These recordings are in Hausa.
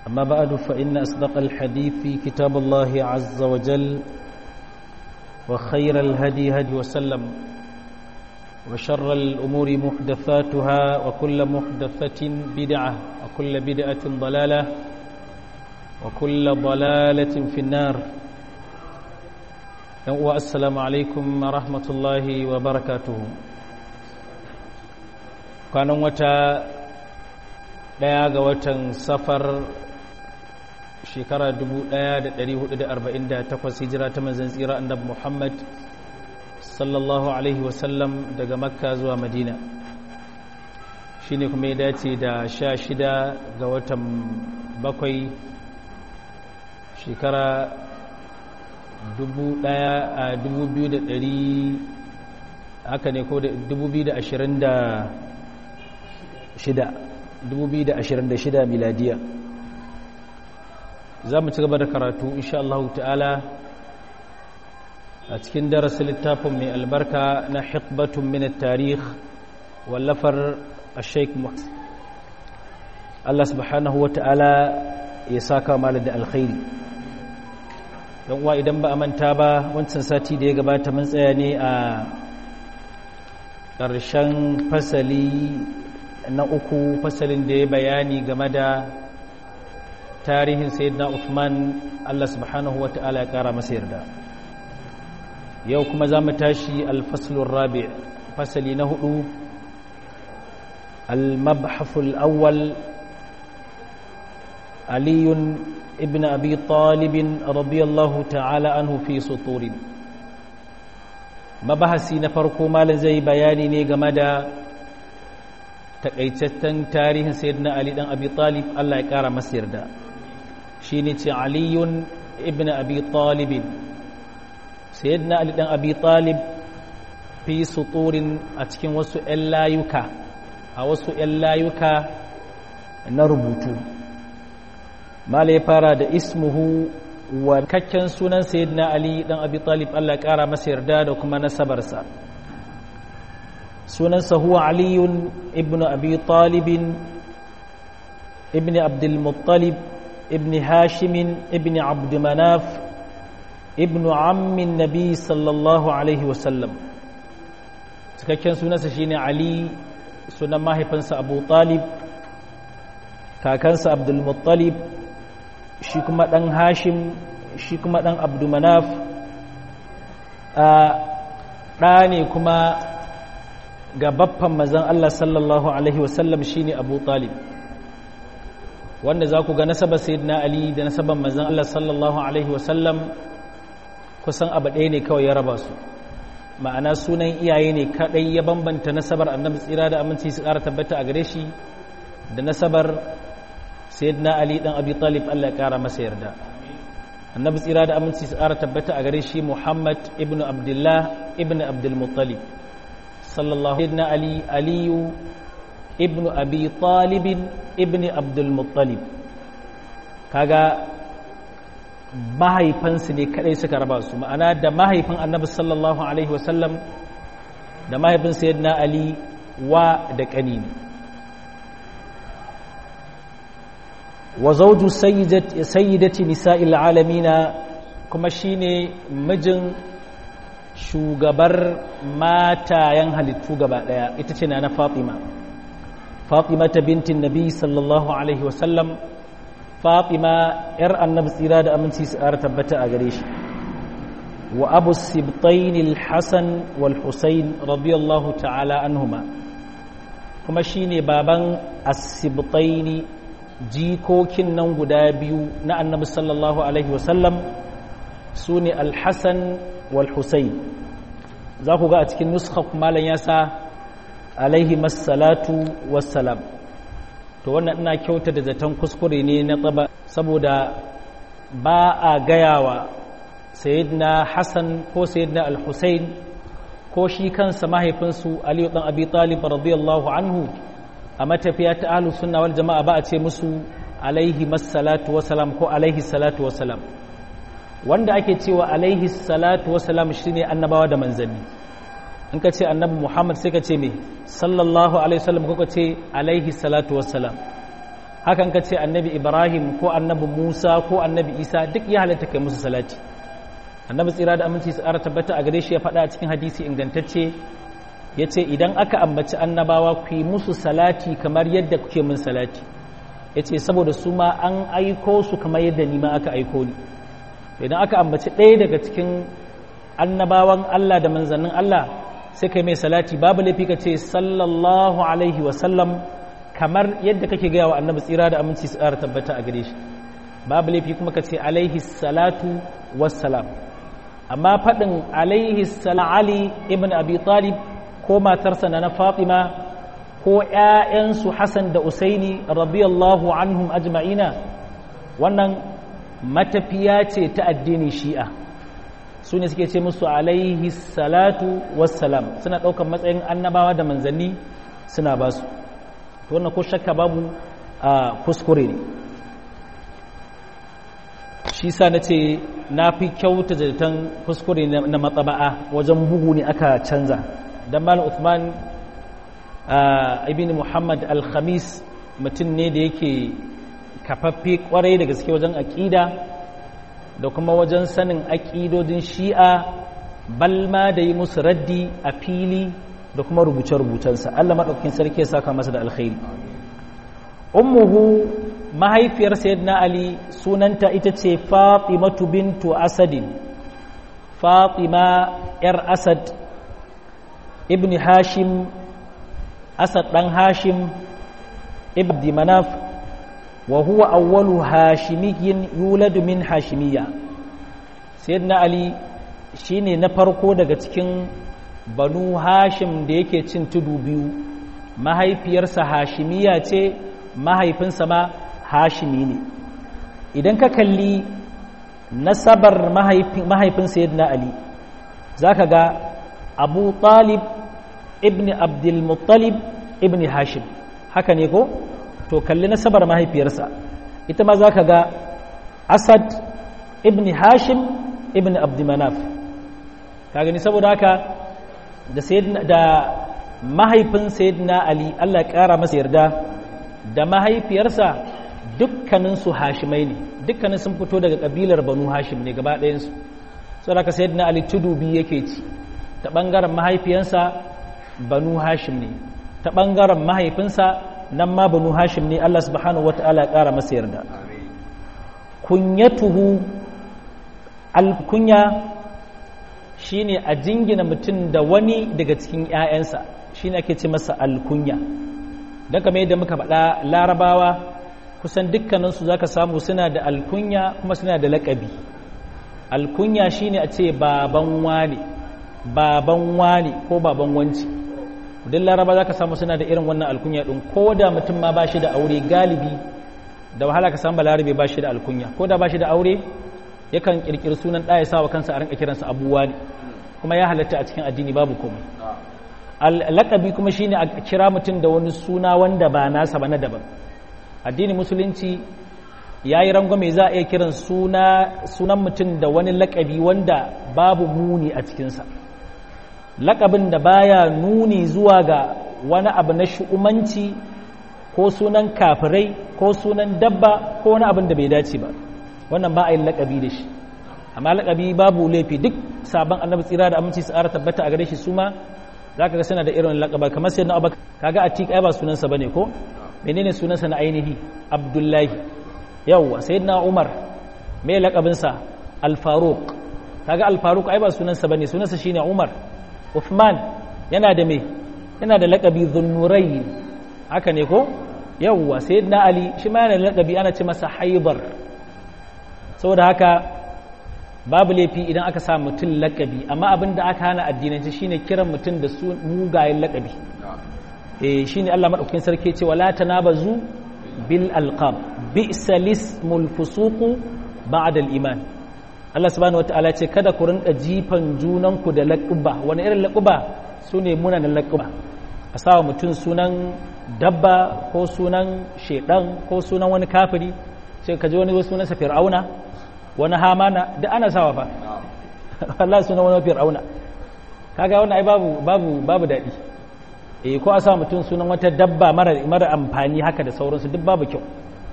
أما بعد فإن أصدق الحديث كتاب الله عز وجل وخير الهدي هدي وسلم وشر الأمور محدثاتها وكل محدثة بدعة وكل بدعة ضلالة وكل ضلالة في النار السلام عليكم ورحمة الله وبركاته كان وتا daya ga watan safar shekara 1448 hijira ta manzan tsira annabi Muhammad sallallahu alaihi wasallam daga makka zuwa madina shine kuma ya dace da sha shida ga watan bakwai shekara 1200 haka ne ko da 2026 2026 miladiya za mu ci gaba da karatu insha Allah ta'ala a cikin darasin littafin mai albarka na hikbatun min tarih wallafar sheikh Allah subhanahu wa ta'ala ya saka malar da alkhairi don uwa idan ba a manta ba wancan sati da ya gabata mun tsaya ne a ƙarshen fasali na uku fasalin da ya bayani game da tarihin sayyidina Uthman Allah subhanahu wa ta'ala ya kara masa yarda yau kuma za mu tashi alfaslun rabi fasali na hudu al-mabhaful awwal aliyun ibn abi talibin radiyallahu ta'ala anhu fi suturin mabahasi na farko malin zai bayani ne game da takaitaccen tarihin sayyidina ali dan abi talib Allah ya kara masa yarda shine ce aliyun ibn abi talib sayyidina ali dan abi talib fi suturin a cikin wasu ƴan layuka a wasu ƴan layuka na rubutu mala ya fara da ismuhu wa kakken sunan sayyidina ali dan abi talib Allah ya kara masa yarda da kuma nasabarsa sunansa huwa aliyun ibn abi talibin ibn abdulmuttalib ibn hashimin ibn abdumanaf ibn ammin nabi sallallahu alaihi wasallam cikakken sunansa shine ali sunan mahaifinsa abu talib kakansa abdulmuttalib shi kuma dan hashim shi kuma dan abdumanaf ɗa ne kuma ga baffan mazan Allah sallallahu Alaihi wasallam shi ne Abu Talib wanda za ku ga nasabar Sayyidina Ali da nasabar mazan Allah sallallahu Alaihi wasallam kusan abu ɗaya ne kawai ya raba su ma'ana sunan iyaye ne kaɗai ya bambanta nasabar annabi tsira da aminci su ƙara tabbata a gare shi da nasabar Sayyidina Ali ɗan Abi Talib Allah ya ƙara masa yarda annabi tsira da aminci su ƙara tabbata a gare shi Muhammad ibn Abdullah ibn Abdul Muttalib sallallahu alaihi ali aliyu ibnu abi talibin ibni abdul muttalib kaga mahaifansu ne kadai suka raba su ma'ana da mahaifin annabi sallallahu alaihi wasallam da mahaifin sayyidina ali wa da kani ne wa zawju sayyidati nisa'il alamina kuma shine mijin shugabar matayen halittu gaba daya ita ce na fatima fatima ta bintin nabi sallallahu alaihi wasallam fatima yar annabi tsira da aminci su ƙara tabbata a gare shi wa abu sibtain al-hasan wal husayn radiyallahu ta'ala anhuma kuma shine baban as-sibtain jikokin nan guda biyu na annabi sallallahu alaihi wasallam su ne al-hasan والحسين za ku ga a cikin nuskha malam ya sa alaihi massalatu wassalam to wannan ina kyauta da zaton kuskure ne na tsaba saboda ba a gayawa sayyidina hassan ko sayyidina al-husayn ko shi kansa mahaifinsu aliyu dan abi talib radiyallahu anhu a matafiya ta ahlus sunna wal jama'a ba a ce musu alaihi massalatu wassalam ko alaihi salatu wassalam wanda ake cewa alaihi salatu wasalam shine annabawa da manzanni in ka ce annabi muhammad sai ka ce me sallallahu alaihi wasallam ko ka ce alaihi salatu wasalam hakan ka ce annabi ibrahim ko annabi musa ko annabi isa duk ya halatta kai musu salati annabi tsira da aminci su ara tabbata a gare shi ya faɗa a cikin hadisi ingantacce ya ce idan aka ambaci annabawa ku yi musu salati kamar yadda kuke min salati ya ce saboda su ma an aiko su kamar yadda ni ma aka aiko ni idan aka ambaci ɗaya daga cikin annabawan Allah da manzannin Allah sai kai mai salati babu laifi ka ce sallallahu alaihi wasallam kamar yadda kake gaya wa annabi tsira da aminci su ƙara tabbata a gare shi babu laifi kuma ka ce alaihi salatu wassalam amma faɗin alaihi salam ali ibn abi talib ko matarsa na fatima ko ‘ya'yansu hassan da usaini radiyallahu anhum ajma'ina wannan matafiya ce ta addini shi'a su ne suke ce musu alaihi salatu wassalam suna ɗaukar matsayin annabawa da manzanni suna ba su wannan ko shakka babu a kuskure ne shi sa na ce na fi kyauta zaton kuskure na matsaba'a wajen bugu ne aka canza don malam Uthman ibn Muhammad al-Khamis mutum ne da yake kafaffe kwarai da gaske wajen aƙida da kuma wajen sanin aƙidodin shi'a balma da yi musu raddi a fili da kuma rubuce-rubucensa Allah maɗaukin sarki ya saka masa da alkhairi ummuhu mahaifiyar sayyidina ali sunanta ita ce fatimatu bintu asadin fatima yar asad ibn hashim asad dan hashim ibn manaf wa huwa awwalu hashimiyyin yuladu min hashimiyya sayyidina ali shine na farko daga cikin banu hashim da yake cin tudu biyu mahaifiyarsa hashimiya ce mahaifinsa ma hashimi ne idan ka kalli nasabar mahaifin sayyidina ali zaka ga abu talib ibn abdulmuttalib ibn hashim haka ne ko to kalli nasabar mahaifiyarsa ita ma za ka ga asad ibn hashim ibn abdulmanaf ka gani saboda haka da mahaifin sayyidina ali allah ya kara masa yarda da mahaifiyarsa dukkaninsu hashimai ne dukkanin sun fito daga kabilar banu hashim ne gaba ɗayansu saboda haka sayyidina ali tudu biyu yake ci ta ɓangaren mahaifiyansa banu hashim ne ta ɓangaren mahaifinsa nan ma banu hashim ne Allah subhanahu wata'ala ya ƙara masa yarda kunyatuhu alkunya shine a jingina mutum da wani daga cikin 'ya'yansa shine ake ce masa alkunya don kamar yadda muka faɗa larabawa kusan dukkaninsu za ka samu suna da alkunya kuma suna da laƙabi alkunya shine a ce baban wane baban wani ko baban wanci duk laraba za ka samu suna da irin wannan alkunya ɗin ko da mutum ma ba shi da aure galibi da wahala ka samu balarabe ba shi da alkunya ko da ba shi da aure yakan ƙirƙiri sunan ɗaya sa wa kansa a rinka kiransa abuwa ne kuma ya halatta a cikin addini babu komai laƙabi kuma shine a kira mutum da wani suna wanda ba nasa ba na daban addini musulunci ya yi rangwame za a iya kiran sunan mutum da wani laƙabi wanda babu muni a cikinsa lakabin da baya nuni zuwa ga wani abu na shu'umanci ko sunan kafirai ko sunan dabba ko wani abin da bai dace ba wannan ba a yin lakabi da shi amma lakabi babu laifi duk sabon annabi tsira da aminci tsara tabbata a gare shi su ma za ka ga suna da irin lakaba kamar sai na abu kaga a ai ba sunansa bane ko menene sunansa na ainihi abdullahi yawwa sayyidina umar me lakabinsa al-faruq kaga al-faruq ai ba sunansa bane sunansa shine umar Uthman yana da me yana da laƙabi zunnurai haka ne ko yawwa sayyidina Ali shi ma yana da laƙabi ana ce masa haibar saboda haka babu laifi idan aka sa mutum laƙabi amma abin da aka hana addinanci shine kiran mutum da su mugayen laƙabi eh shine Allah madaukakin sarki ce wala tanabazu bil alqab bi'sa lismul fusuqu ba'da al iman Allah subhanahu wataala ce kada ku rinka jifan junanku da laƙuba wani irin laƙuba su ne munanan laƙuba a sawa mutum sunan dabba ko sunan shedan ko sunan wani kafiri sai ka ji wani sunansa fir'auna wani hamana da ana sawa fa Allah sunan wani fir'auna kaga wannan ai babu babu babu daɗi eh ko a sa mutum sunan wata dabba mara mara amfani haka da sauransu duk babu kyau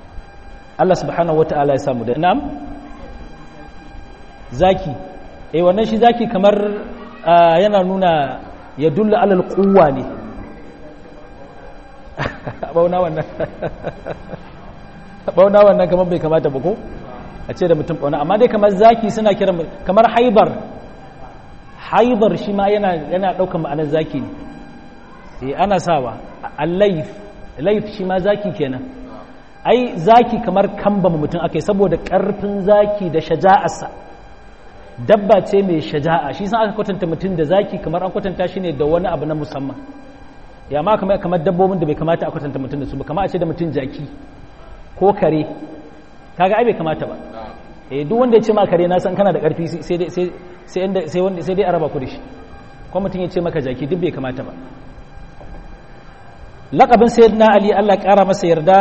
Allah subhanahu wata'ala ya samu da nam zaki eh wannan shi zaki kamar yana nuna ya dulla alal quwwa ne bauna wannan bauna wannan kamar bai kamata ba ko a ce da mutum bauna amma dai kamar zaki suna kiran kamar haibar haibar shi ma yana yana daukar ma'anar zaki ne eh ana sawa al-layth layth shi ma zaki kenan ai zaki kamar kambama mutum akai saboda karfin zaki da shaja'arsa dabba ce mai shaja'a shi san aka kwatanta mutum da zaki kamar an kwatanta shi ne da wani abu na musamman ya ma kamar kamar dabbobin da bai kamata a kwatanta mutum da su ba kamar a ce da mutum jaki ko kare kaga ai bai kamata ba eh duk wanda ya ce ma kare na san kana da karfi sai dai sai sai sai wanda sai dai araba ku da shi ko mutum ya ce maka jaki duk bai kamata ba laqabin sayyidina ali Allah kara masa yarda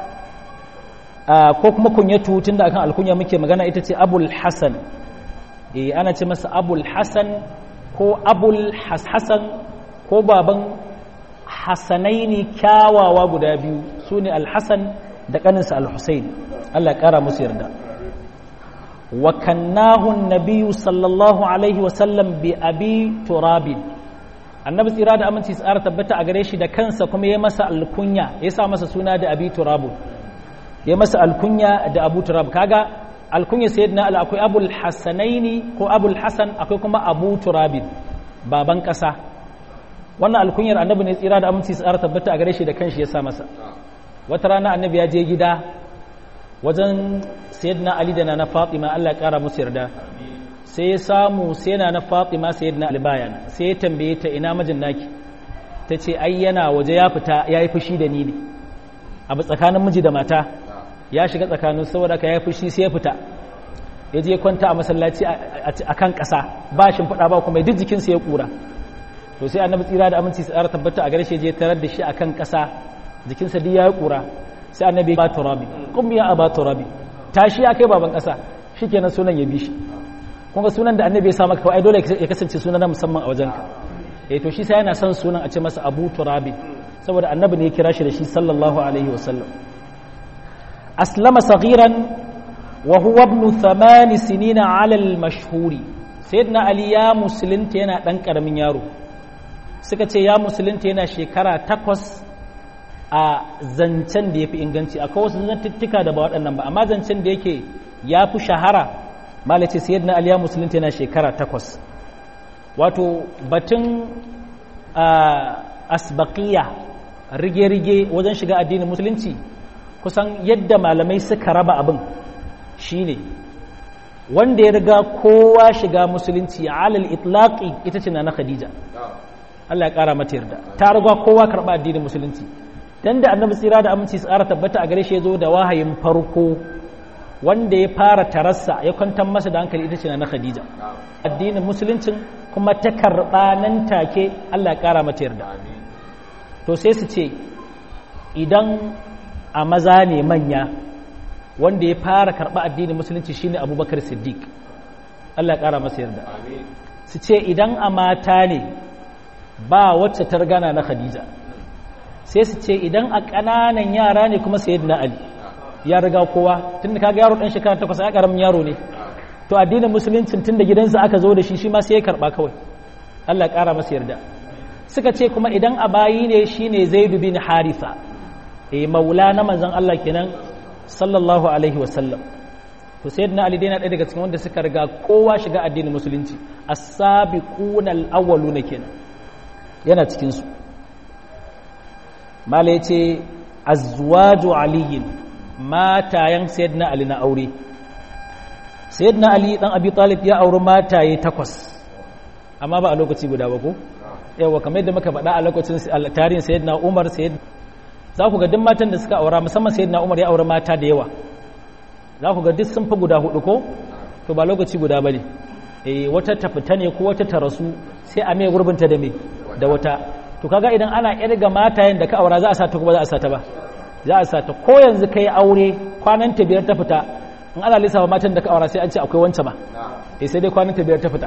ko kuma kunyatu tunda akan alkunya muke magana ita ce abul hasan eh ana ce masa abul hasan ko abul hasan ko baban hasanaini kyawawa guda biyu su ne alhassan da ƙaninsa alhussein allah ƙara musu yarda wa kannahun nabiyu sallallahu alaihi wasallam bi abi turabin annabi tsira da aminci tsara tabbata a gare shi da kansa kuma ya masa alkunya ya sa masa suna da abi turabu ya masa alkunya da abu turab kaga alkunya sayyidina al akwai abul hasanaini ko abul hasan akwai kuma abu turabin baban ƙasa wannan alkunyar annabi ne tsira da aminci tsara tabbata a gare shi da kanshi ya sa masa wata rana annabi ya je gida wajen sayyidina ali da na fatima Allah ya kara musu yarda sai ya samu sai na na fatima sayyidina ali bayan sai ya tambaye ta ina mijin naki ta ce ai yana waje ya fita ya yi fushi da ni ne abu tsakanin miji da mata ya shiga tsakanin saboda ka ya yi fushi sai ya fita ya je kwanta a masallaci a kan ƙasa ba shi faɗa ba kuma duk jikinsa ya ƙura to sai annabi tsira da aminci su tabbata a gare shi je tarar da shi akan ƙasa jikinsa duk ya kura sai annabi ba turabi kum ya aba turabi tashi ya kai baban ƙasa shikenan sunan ya bi shi kun ga sunan da annabi ya sa maka ai dole ya kasance sunan na musamman a wajenka eh to shi sai yana son sunan a ce masa abu turabi saboda annabi ne ya kira shi da shi sallallahu alaihi wasallam aslama saghiran wa huwa ibn thamani sinina ala al-mashhuri sayyidina ali ya musulunta yana dan karamin yaro suka ce ya musulunta yana shekara takwas a zancen da ya fi inganci akwai wasu zantuttuka da ba waɗannan ba amma zancen da yake ya fi shahara malace sayid na aliya musulunta yana shekara takwas wato batun asbaqiya rige-rige wajen shiga addinin musulunci kusan yadda malamai suka raba abin shine wanda ya riga kowa shiga musulunci alal itlaqi ita ce na khadija Allah ya ƙara mata yarda ta riga kowa karɓa addinin musulunci dan da annabi tsira da aminci tsara tabbata a gare shi ya zo da wahayin farko wanda ya fara tarassa ya kwantar masa da hankali ita ce na Khadija addinin musuluncin kuma ta karɓa nan take Allah ya ƙara mata yarda to sai su ce idan a maza ne manya wanda ya fara karɓa addinin musulunci shine Abubakar Siddiq Allah ya ƙara masa yarda su ce idan a mata ne ba wacce ta gana na khadija sai su ce idan a ƙananan yara ne kuma sayyidina ali ya riga kowa tun da kaga yaro ɗan shekara takwas ya ƙaramin yaro ne to addinin musuluncin tun da gidansa aka zo da shi shi ma sai ya karɓa kawai allah ya ƙara masa yarda suka ce kuma idan a bayi ne shine zaidu bin haritha eh maula na manzon allah kenan sallallahu alaihi wasallam to sayyidina ali dai na ɗaya daga cikin wanda suka riga kowa shiga addinin musulunci as-sabiquna al-awwaluna kenan yana cikinsu mala ya ce azwaju aliyin matayen sayyidina ali na aure sayyidina ali dan abi talib ya auri mataye takwas amma ba a lokaci guda ba ko yawa kamar yadda muka faɗa a lokacin tarihin sayyidina umar sayyid za ku ga duk matan da suka aura musamman sayyidina umar ya auri mata da yawa za ku ga duk sun fi guda hudu ko to ba lokaci guda ba ne wata ta fita ne ko wata ta rasu sai a mai gurbinta da me da wata to kaga idan ana irga matayen da ka aura za a sa ta kuma za a sa ta ba za a sa ta ko yanzu kai aure kwanan ta biyar ta fita in ana lissafa matan da ka aura sai an ce akwai wancan ma eh sai dai kwanan ta biyar ta fita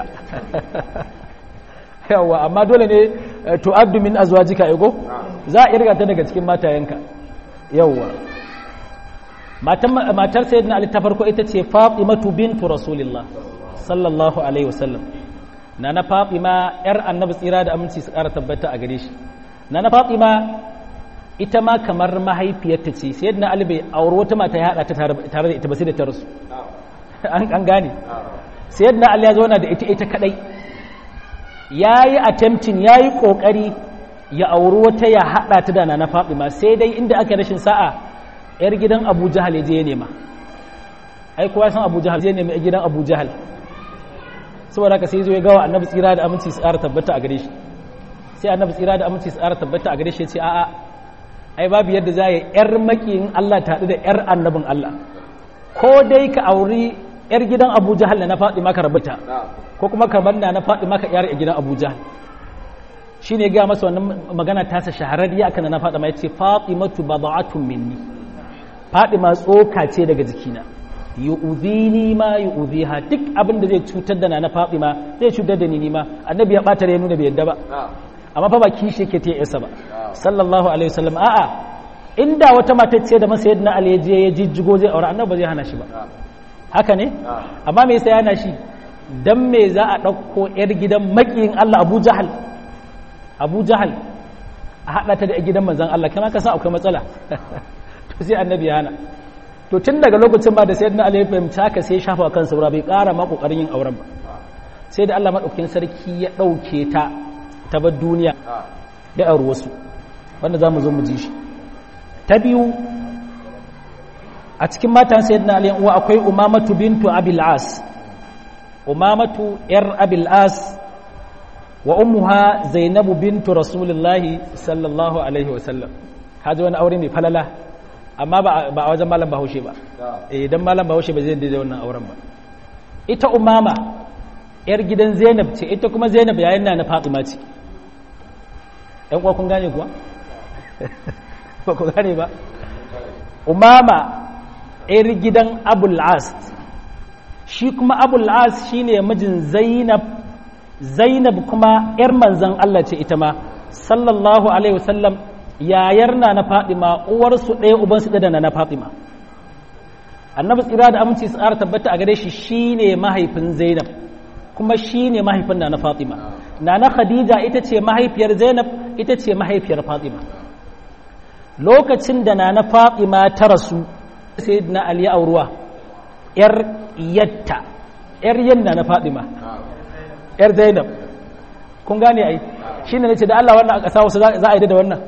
yawa amma dole ne tu'addu min azwajika ego za a irga ta daga cikin matayenka yawa matar sayyidina ali ta farko ita ce fatimatu bintu rasulillah sallallahu alaihi wasallam na na fatima yar annabi tsira da aminci su ƙara tabbata a gare shi na na fatima ita ma kamar mahaifiyarta ce sayyidina ali bai auri wata mata ya haɗa ta tare da ita ba sai da ta rasu an gane sayyidina ali ya zauna da ita ita kadai yayi attempting yayi kokari ya auri wata ya haɗa ta da na fatima sai dai inda aka rashin sa'a yar gidan abu jahal ya je ya nema ai kowa san abu jahal zai nemi gidan abu jahal saboda haka sai zo ya gawa annabi tsira da aminci su ƙara tabbata a gare shi sai annabi tsira da aminci su ƙara tabbata a gare shi ya ce a'a ai babu yadda za ya yar makiyin Allah ta haɗu da yar annabin Allah ko dai ka auri yar gidan abu jahal na faɗi maka rabuta ko kuma ka banna na faɗi maka yar gidan abu jahal shi ne gaya masa wannan magana tasa shahararriya akan na faɗi ma ya ce fatimatu bada'atun minni Fadima tsoka ce daga jikina yu'udhini ma yu'udhiha duk abin da zai cutar da na Fatima zai cutar da ni nima annabi ya bata ya nuna bai yadda ba amma fa ba kishi yake ta yasa ba sallallahu alaihi wasallam a'a inda wata mata ce da masa yadda Ali je ya jijjigo zai aure annabi ba zai hana shi ba haka ne amma me yasa ya hana shi dan me za a dauko yar gidan makiyin Allah Abu Jahal Abu Jahal a hada ta da gidan manzon Allah kana ka san akwai matsala to sai annabi ya hana to tun daga lokacin ba da sayyidina Ali ya fahimci haka sai shafa kan saura bai ƙara ma kokarin yin auren ba sai da Allah madaukakin sarki ya dauke ta ta bar duniya da aure wasu wanda zamu zo mu ji shi ta biyu a cikin matan sayyidina Ali uwa akwai Umamatu bintu Abil As Umamatu yar Abil As wa ummuha Zainabu bintu Rasulullahi sallallahu alaihi wasallam haji wani aure mai falala amma ba a wajen malam bahaushe ba idan malam bahaushe ba zai daidai wannan auren ba ita umama yar gidan zainab ce ita kuma zainab yayin na na fatima ce yan kuwa kun gane kuwa ba ku gane ba umama yar gidan abul as shi kuma abul as shine mijin zainab zainab kuma yar manzan Allah ce ita ma sallallahu alaihi wasallam yayar na na Fatima uwarsu ɗaya ubansu ɗaya da na Fatima annabi tsira da aminci su ƙara tabbata a gare shi shine mahaifin Zainab kuma shine mahaifin na na Fatima na na Khadija ita ce mahaifiyar Zainab ita ce mahaifiyar Fatima lokacin da na na Fatima ta rasu sai na Ali auruwa yar yatta yar yanna na Fatima yar Zainab kun gane ai shine nace da Allah wannan a ƙasa wasu za a yi da wannan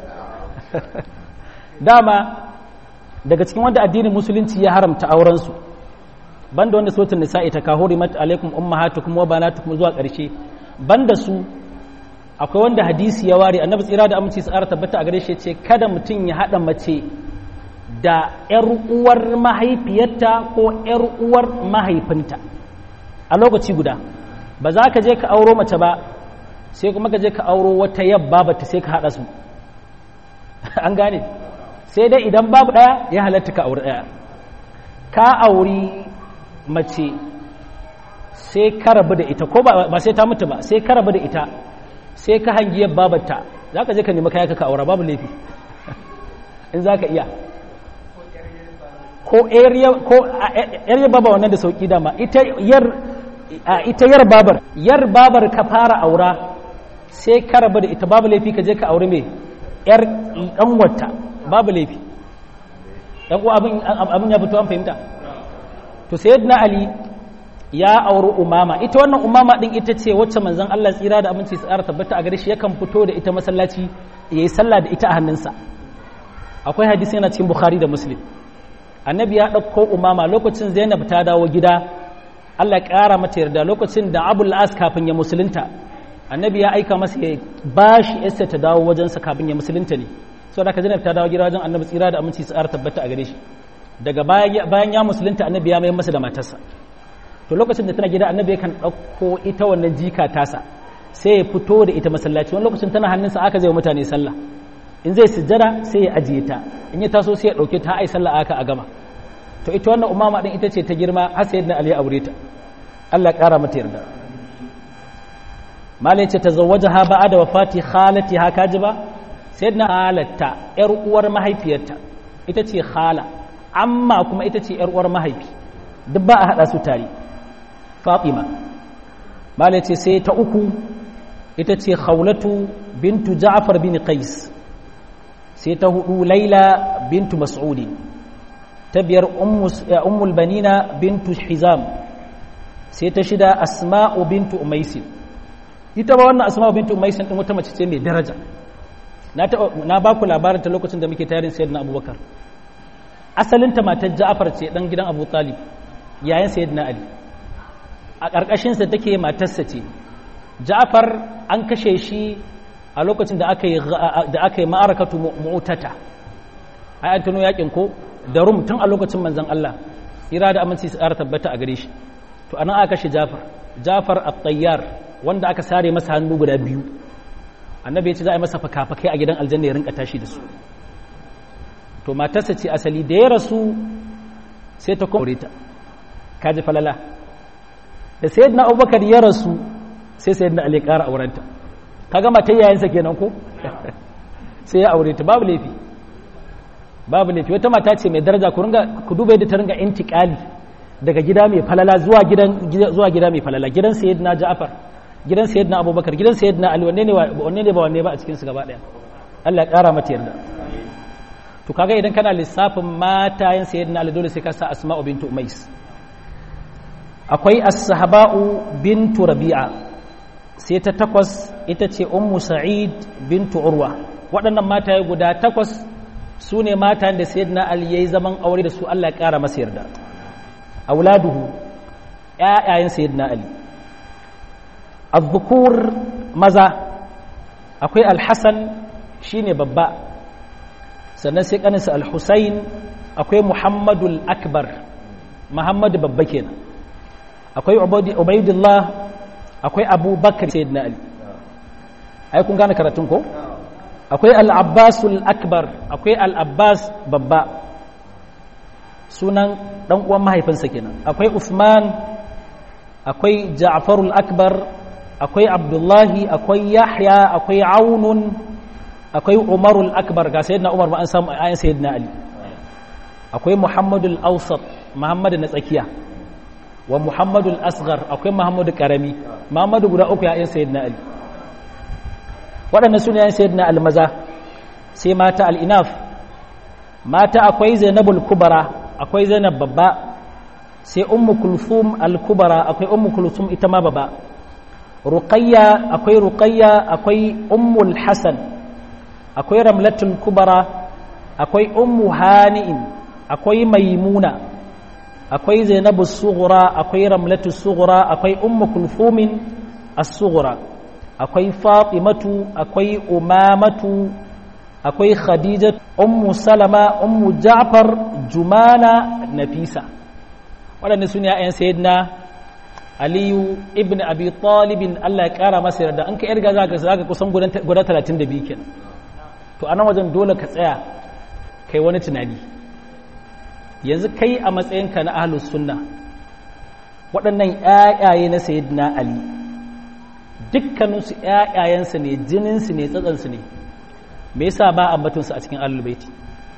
dama daga cikin wanda addinin musulunci ya haramta aurensu banda wanda sautin nisa'i ta kahuri mata alaikum ummahatukum wa banatukum zuwa ƙarshe banda su akwai wanda hadisi ya ware annabi tsira da aminci tsara tabbata a gare shi ce kada mutum ya haɗa mace da ƴar uwar mahaifiyarta ko ƴar uwar mahaifinta a lokaci guda ba za ka je ka auro mace ba sai kuma ka je ka auro wata yabba bata sai ka haɗa su an gane sai dai idan babu ɗaya ya halatta ka auri ɗaya ka auri mace sai ka rabu da ita ko ba sai ta mutu ba sai ka rabu da ita sai ka hangiyar babarta za ka je ka nemi kaya ka aura babu laifi in za ka iya ko yar baba wannan da sauki dama ita yar babar yar babar ka fara aura sai ka rabu da ita babu laifi ka je ka auri mai yar wata babu laifi ɗan uwa abin ya fito an fahimta to sayyidina ali ya auri umama ita wannan umama din ita ce wacce manzon Allah tsira da aminci tsara tabbata a gare shi yakan fito da ita masallaci yayi sallah da ita a hannunsa akwai hadisi yana cikin bukhari da muslim annabi ya ɗauko umama lokacin zainab ta dawo gida Allah ya ƙara mata yarda lokacin da abul as kafin ya musulunta annabi ya aika masa ya ba shi yasta ta dawo wajensa kafin ya musulunta ne so da ka zainab ta dawo gida wajen annabi tsira da aminci tsara tabbata a gare shi daga bayan ya musulunta annabi ya mai masa da matarsa to lokacin da tana gida annabi yakan ɗauko ita wannan jika tasa sai ya fito da ita masallaci wani lokacin tana hannunsa aka zai mutane sallah in zai sujjada sai ya ajiye ta in ya taso sai ya ɗauke ta ai sallah aka a gama to ita wannan umama din ita ce ta girma har sai ali ya aure ta Allah ya ƙara mata yarda malai ce tazawwajaha ba'da wafati khalatiha kaji ba sayyidina halatta yar uwar mahaifiyarta ita ce khala amma kuma ita ce ‘yar uwar mahaifi duk ba a haɗa su tare fatima malai ce sai ta uku ita ce khawlatu bintu ja'far bin qais sai ta hudu laila bintu mas'udi ta biyar ummul banina bintu hizam sai ta shida asma'u bintu umaisin ita ba wannan asma'u bintu umaisin din wata mace ce mai daraja na ba ku labarin ta lokacin da muke tarin sayyidina abubakar asalinta matar ja'far ce dan gidan abu talib yayin sayyidina ali a ƙarƙashinsa take matarsa ce ja'far an kashe shi a lokacin da aka yi da aka yi ma'arakatu mu'tata ai an tuno yakin ko da rum tun a lokacin manzon Allah ira da aminci su ƙara tabbata a gare shi to anan aka kashe ja'far ja'far at-tayyar wanda aka sare masa hannu guda biyu annabi ya ce za a yi masa fakafakai a gidan aljanna ya rinka tashi da su to matarsa ce asali da ya rasu sai ta kore ta kaji falala da sayyidina abubakar ya rasu sai sayyidina ali ƙara aurenta kaga matar yayansa kenan ko sai ya aure ta babu laifi babu laifi wata mata ce mai daraja ku ringa ku duba yadda ta ringa intiqali daga gida mai falala zuwa gidan zuwa gida mai falala gidan sayyidina ja'far gidan sayyidina abubakar gidan sayyidina ali wanne ne wanne ne ba wanne ba a cikin su gaba daya Allah ya ƙara mata yarda to kaga idan kana lissafin matayen sayyidina ali dole sai ka sa asma'u bintu umais akwai as-sahaba'u bintu rabi'a sai ta takwas ita ce ummu sa'id bintu urwa waɗannan mataye guda takwas su ne matayen da sayyidina ali yayi zaman aure da su Allah ya ƙara masa yarda auladuhu ƴaƴayen sayyidina ali az-zukur maza akwai al-hasan shine babba sannan sai kaninsa al-husayn akwai muhammadul akbar muhammadu babba kenan akwai ubaidullah akwai abubakar sayyidina ali ai kun gane karatun ko akwai al-abbasul akbar akwai al-abbas babba sunan dan uwan mahaifinsa kenan akwai usman akwai ja'farul akbar akwai abdullahi akwai yahya akwai aunun akwai umarul akbar ga sayyidina umar ba an samu ayan sayyidina ali akwai muhammadul awsat muhammadu na tsakiya wa muhammadul asghar akwai muhammadu karami muhammadu guda uku yayin sayyidina ali waɗannan su ne yayin sayyidina ali maza sai mata al-inaf mata akwai zainabul kubara akwai zainab babba sai ummu kulthum al-kubara akwai ummu kulthum ita ma babba ruqayya akwai ruqayya akwai ummul hasan akwai ramlatul kubara akwai ummu hani'in akwai maimuna akwai zainabu sughra akwai ramlatu sughra akwai ummu kulfumin as-sughra akwai fatimatu akwai umamatu akwai khadija ummu salama ummu ja'far jumana nafisa waɗannan su ne ‘ya'yan sayyidina aliyu ibn abi talibin allah ya ƙara masa yarda an ka yarga za ka kusan guda talatin da biyu kenan to a nan wajen dole ka tsaya kai wani tunani yanzu kai a matsayinka na ahlus sunna waɗannan ƴaƴaye na sayyidina ali dukkaninsu ƴaƴayensu ne jininsu ne tsatsansu ne me yasa ba ambatunsu a cikin ahlul baiti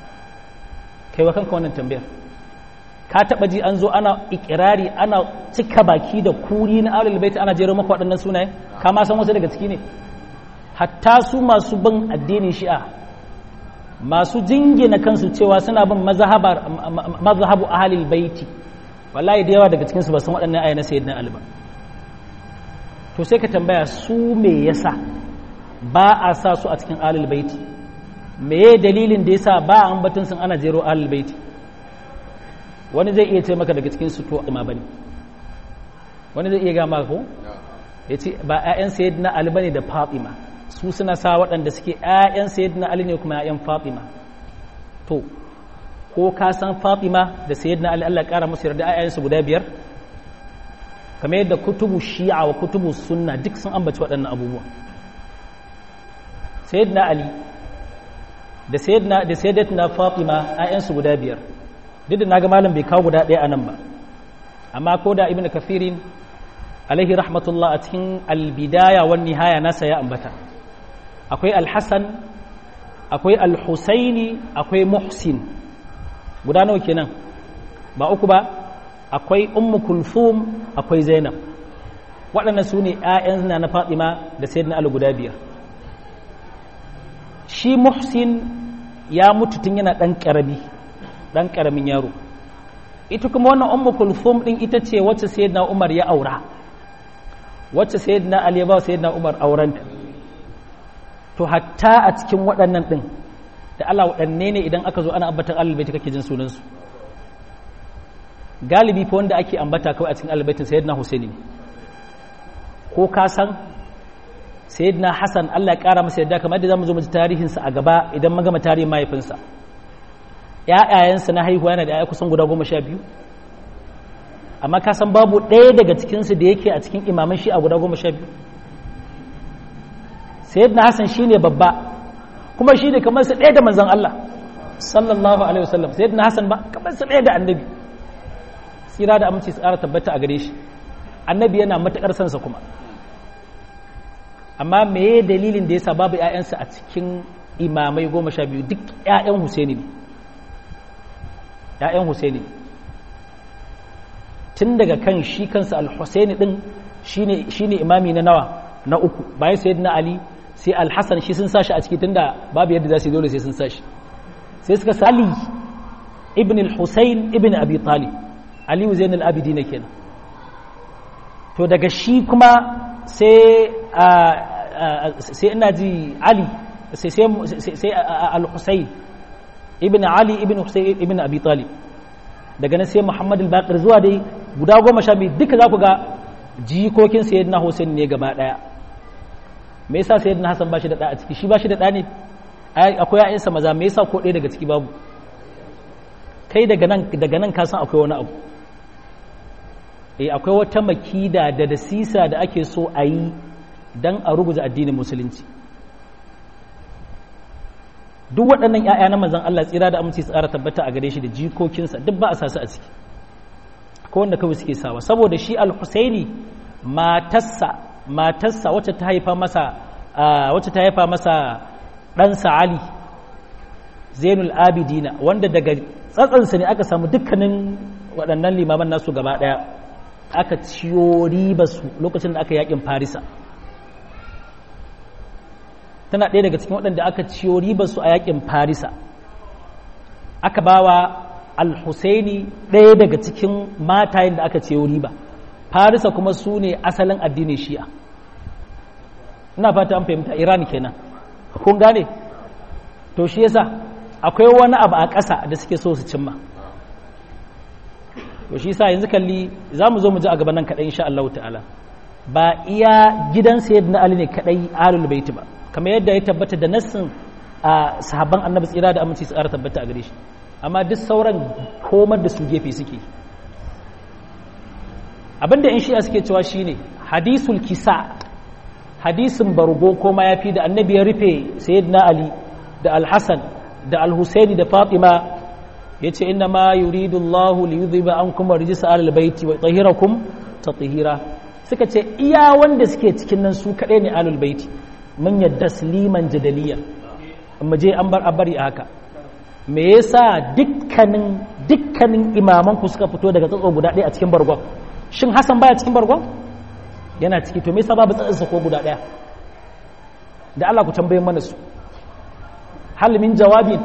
kai wa kanka wannan tambayar ka taɓa ji an zo ana ikirari ana cika baki da kuri na ahlul baiti ana jero maka waɗannan sunaye ka ma san wasu daga ciki ne hatta su masu bin addinin shi'a masu jingina kansu cewa suna bin mazhabu ahalil baiti wallahi da yawa daga cikinsu ba san waɗannan ayyana sayyidina ali ba to sai ka tambaya su me yasa ba a sa su a cikin ahalil baiti me dalilin da yasa ba a ambaton sun ana jero ahalil baiti wani zai iya ce maka daga cikin su to ma bane wani zai iya ga maka ko yace ba ƴaƴan sayyidina ali bane da fatima su suna sa waɗanda suke ‘ya'yan sayyidina Ali ne kuma ‘ya'yan Fatima to ko ka san Fatima da sayyidina Ali Allah ƙara musu yarda ‘ya'yansu guda biyar kamar yadda kutubu shi'a wa kutubu sunna duk sun ambaci waɗannan abubuwa sayyidina Ali da sayyidina da sayyidatina Fatima ‘ya'yansu guda biyar duk da naga malam bai kawo guda ɗaya a nan ba amma ko da ibnu kafirin alaihi rahmatullah a cikin albidaya wan nihaya nasa ya ambata akwai alhassan akwai alhusaini akwai muhsin guda nawa kenan ba uku ba akwai ummu kulthum akwai zainab waɗannan su ne ‘ya'yan na na fatima da sayyidina ali guda biyar shi muhsin ya mutu tun yana ɗan ƙarami ɗan ƙaramin yaro ita kuma wannan ummu kulthum ɗin ita ce wacce sayyidina umar ya aura wacce sayyidina ali ya ba sayyidina umar aurenta to hatta a cikin waɗannan ɗin da Allah waɗanne ne idan aka zo ana ambatan alibaiti kake jin sunansu galibi fa wanda ake ambata kawai a cikin alibaitin sayyidina husaini ne ko ka san sayyidina hasan Allah ya ƙara masa yadda kamar da zamu zo mu ji tarihinsa a gaba idan mun gama tarihin mahaifinsa ƴaƴayensa na haihuwa yana da ƴaƴa kusan guda goma sha biyu amma ka san babu ɗaya daga cikinsu da yake a cikin imaman shi a guda goma sha biyu sayyidina hasan shine babba kuma shi ne kamar su ɗaya da manzan Allah sallallahu alaihi wasallam sayyidina hasan ba kamar su ɗaya da annabi tsira da aminci su ƙara tabbata a gare shi annabi yana matuƙar sansa kuma amma meye dalilin da yasa babu ƴaƴansa a cikin imamai goma sha biyu duk ƴaƴan Husaini ne ƴaƴan Husaini tun daga kan shi kansa al-Husaini din shine shine imami na nawa na uku bayan sayyidina Ali sai al-Hasan shi sun sashi a ciki tunda babu yadda za su yi dole sai sun sashi sai suka sali ibn al-Husayn ibn Abi Talib Ali Zain al-Abidin kenan to daga shi kuma sai sai ina ji Ali sai sai al-Husayn ibn Ali ibn Husayn ibn Abi Talib daga nan sai Muhammad al-Baqir zuwa dai guda goma sha biyu duka za ku ga jikokin sayyidina Hussein ne gaba daya me yasa sayyidina Hassan ba shi da da a ciki shi ba shi da da ne akwai ƴaƴansa maza me yasa ko ɗaya daga ciki babu kai daga nan daga nan ka san akwai wani abu eh akwai wata makida da dasisa da ake so a yi dan a ruguza addinin musulunci duk waɗannan ‘ya'ya na manzan Allah tsira da aminci tsara tabbata a gare shi da jikokinsa duk ba a sasu a ciki ko wanda kawai suke sawa saboda shi al-husaini matarsa matarsa wacce ta haifa masa wacce ta haifa masa ɗansa ali zainul abidina wanda daga tsatsansa ne aka samu dukkanin waɗannan limaman nasu gaba ɗaya aka ciyo ribarsu lokacin da aka yakin farisa tana ɗaya daga cikin waɗanda aka ciyo ribarsu a yakin farisa aka bawa al-husaini ɗaya daga cikin matayen da aka ciyo riba farisa kuma su ne asalin addinin shi'a ina fata an fahimta iran kenan kun gane to shi yasa akwai wani abu a ƙasa da suke so su cimma to shi yasa yanzu kalli za mu zo mu ji a gaban nan kaɗai insha Allah ta'ala ba iya gidan sayyidina ali ne kaɗai alul baiti ba kamar yadda ya tabbata da nassin a sahabban annabi tsira da aminci tsara tabbata a gare shi amma duk sauran komar da su gefe suke abinda in shi'a suke cewa shine hadisul kisa hadisin bargo ko mayafi da annabi ya rufe sayyidina ali da alhassan da alhusaini da fatima ya ce inna ma yuridu allahu li yudhiba ankum rijsa alal baiti wa tahirakum tathira suka ce iya wanda suke cikin nan su kadai ne alul baiti mun yadda sliman jadaliya mu je an bar a bari a haka me yasa dukkanin dukkanin imaman ku suka fito daga tsatso guda ɗaya a cikin bargon shin Hassan baya cikin bargon yana ciki to me yasa babu tsatsansa ko guda ɗaya da Allah ku tambaye mana su hal min jawabin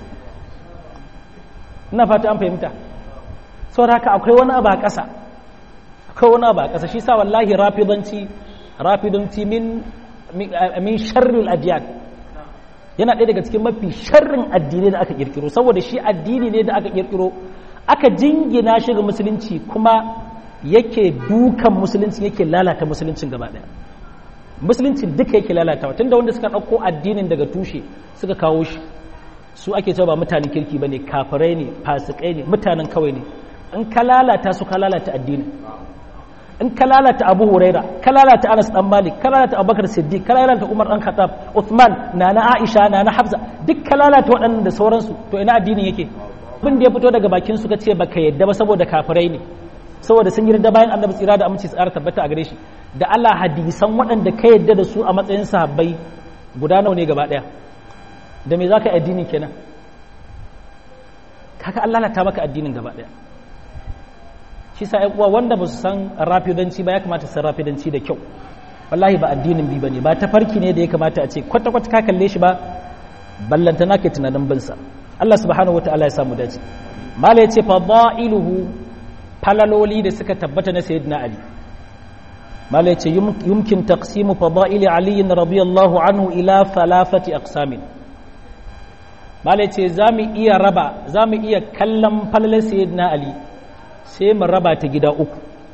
ina fata an fahimta saboda haka akwai wani abu a ƙasa akwai wani abu a ƙasa shi sa wallahi rafidanci rafidanci min min sharril adiyan yana ɗaya daga cikin mafi sharrin addini da aka kirkiro saboda shi addini ne da aka kirkiro aka jingina shi ga musulunci kuma yake dukan musulunci yake lalata musuluncin gaba ɗaya musulunci duka yake lalatawa tunda wanda suka ɗauko addinin daga tushe suka kawo shi su ake cewa ba mutanen kirki ba ne kafirai ne fasikai ne mutanen kawai ne in ka lalata su ka lalata addinin in ka lalata abu huraira ka lalata anas dan malik ka lalata abubakar siddiq ka lalata umar dan khattab uthman nana aisha nana hafsa duk ka lalata waɗannan da sauransu to ina addinin yake abin da ya fito daga bakin su ka ce baka yadda ba saboda kafirai ne saboda sun yarda bayan annabi tsira da aminci tsara tabbata a gare shi da Allah hadisan waɗanda ka yadda da su a matsayin sahabbai guda nawa ne gaba ɗaya da me zaka yi addini kenan kaga Allah lalata maka addinin gaba daya shi sa uwa wanda ba su san rafidanci ba ya kamata su san rafidanci da kyau wallahi ba addinin bi bane ba tafarki ne da ya kamata a ce kwata kwata ka kalle shi ba ballanta nake tunanin bin sa Allah subhanahu wataala ya samu dace mala yace fadailuhu falaloli da suka tabbata na sayyidina ali mala yace yumkin taqsimu fadaili ali radiyallahu anhu ila thalathati aqsamin mala yace zamu iya raba zamu iya kallon falalar sayyidina ali sai mu raba ta gida uku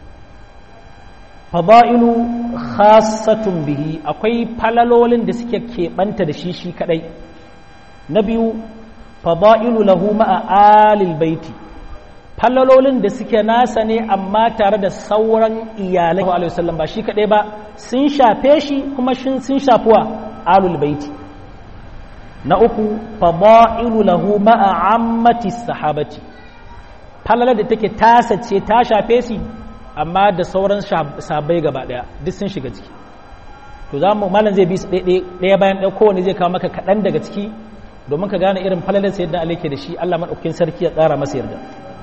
fada'ilu khassatun bihi akwai falalolin da suke keɓanta da shi shi kadai na biyu fada'ilu lahu ma'a alil baiti falalolin da suke nasa ne amma tare da sauran iyalai alaihi wasallam ba shi kadai ba sun shafe shi kuma sun shafuwa alul baiti na uku fada'ilu lahu ma'a ammati sahabati falalar da take tasa ce ta shafe shi amma da sauran sabai gaba daya duk sun shiga ciki to za mu malam zai bi su ɗaya bayan ɗaya kowane zai kawo maka kaɗan daga ciki domin ka gane irin falalar sa yadda alaike da shi Allah maɗaukin sarki ya tsara masa yarda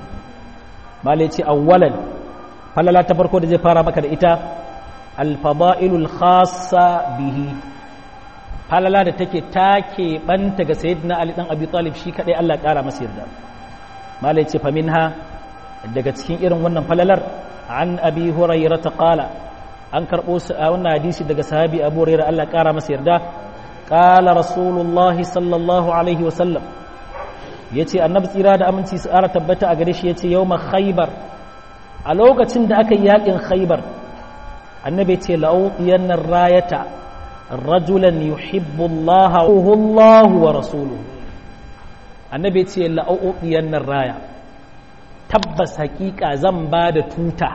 malai ce awwalan falala ta farko da zai fara maka da ita alfada'ilul khassa bihi falala da take take banta ga sayyidina ali dan abi talib shi kadai Allah ƙara masa yarda malai ce faminha daga cikin irin wannan falalar an abi hurairah ta qala an karbo wannan hadisi daga sahabi abu hurairah Allah ƙara masa yarda qala rasulullahi sallallahu alaihi wasallam yace annabi tsira da aminci su ƙara tabbata a gare shi yace yawma khaybar a lokacin da aka yi yakin khaybar annabi ce la'udiyannar rayata rajulan yuhibbu Allah wa rasuluhu annabi ce la'udiyannar raya tabbas hakika zan ba da tuta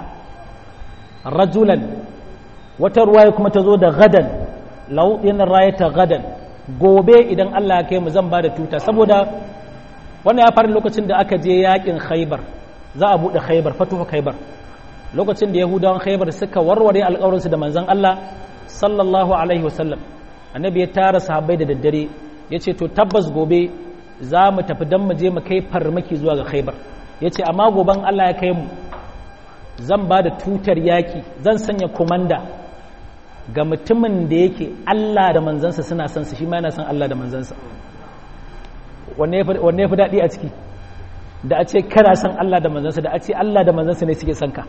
rajulan wata ruwaya kuma ta zo da gadan la'udiyannar rayata gadan gobe idan Allah ya kai mu zan ba da tuta saboda wannan ya fara lokacin da aka je yakin khaybar za a buɗe khaybar fatuhu khaybar lokacin da yahudawan khaybar suka warware alƙawarinsu da manzon Allah sallallahu alaihi wasallam annabi ya tara sahabbai da daddare ya ce to tabbas gobe za mu tafi don mu je mu kai farmaki zuwa ga khaybar ya ce amma goben Allah ya kai mu zan ba da tutar yaki zan sanya komanda ga mutumin da yake Allah da manzansa suna son su shi ma yana son Allah da manzansa wanne ya fi daɗi a ciki da a ce kana son Allah da manzansa da a ce Allah da manzansa ne suke son ka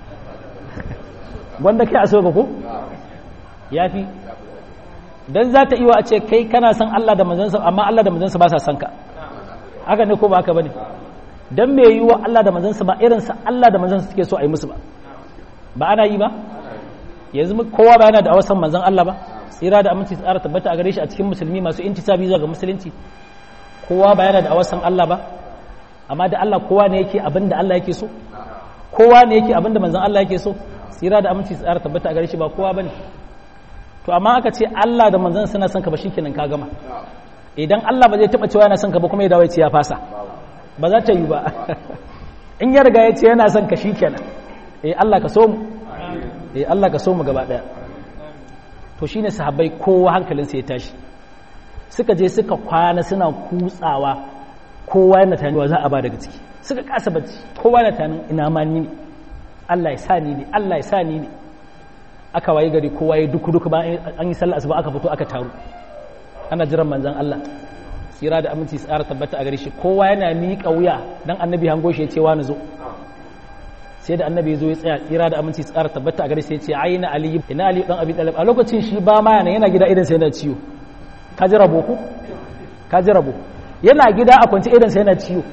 wanda kai a so ka ko ya fi don za ta iya a ce kai kana son Allah da manzansa amma Allah da manzansa ba sa son ka haka ne ko ba haka ba ne don me yi wa Allah da manzansa ba irinsa Allah da manzansa suke so a yi musu ba ba ana yi ba yanzu kowa ba yana da awasan manzan Allah ba tsira da aminci tsara tabbata a gare shi a cikin musulmi masu intisabi zuwa ga musulunci kowa ba yana da awasan Allah ba amma da Allah kowa ne yake abin da Allah yake so kowa ne yake abin da manzan Allah yake so tsira da aminci tsara tabbata a gare shi ba kowa bane to amma aka ce Allah da manzon suna son ka ba shikenan ka gama idan Allah ba zai taba cewa yana son ka ba kuma ya dawo ya ce ya fasa ba za ta yi ba in ya riga ya ce yana son ka shikenan eh Allah ka so mu eh Allah ka so mu gaba daya to shine sahabbai kowa hankalinsa ya tashi suka je suka kwana suna kutsawa kowa yana tunanin za a ba daga ciki suka kasa bacci kowa yana tunanin ina ma ni ne Allah ya sa ni ne Allah ya sa ni ne aka waye gari kowa ya duku duku ba an yi sallah asuba aka fito aka taru ana jiran manzon Allah tsira da aminci tsara tabbata a gare shi kowa yana miƙa wuya dan annabi hango shi ya ce wani zo sai da annabi zo ya tsaya tsira da aminci tsara tabbata a gare shi ya ce aina ali ina ali dan abi talib a lokacin shi ba ma yana yana gida idan sai yana ciwo ka ji rabo ku ka ji rabo yana gida a kwance idan sai yana ciwo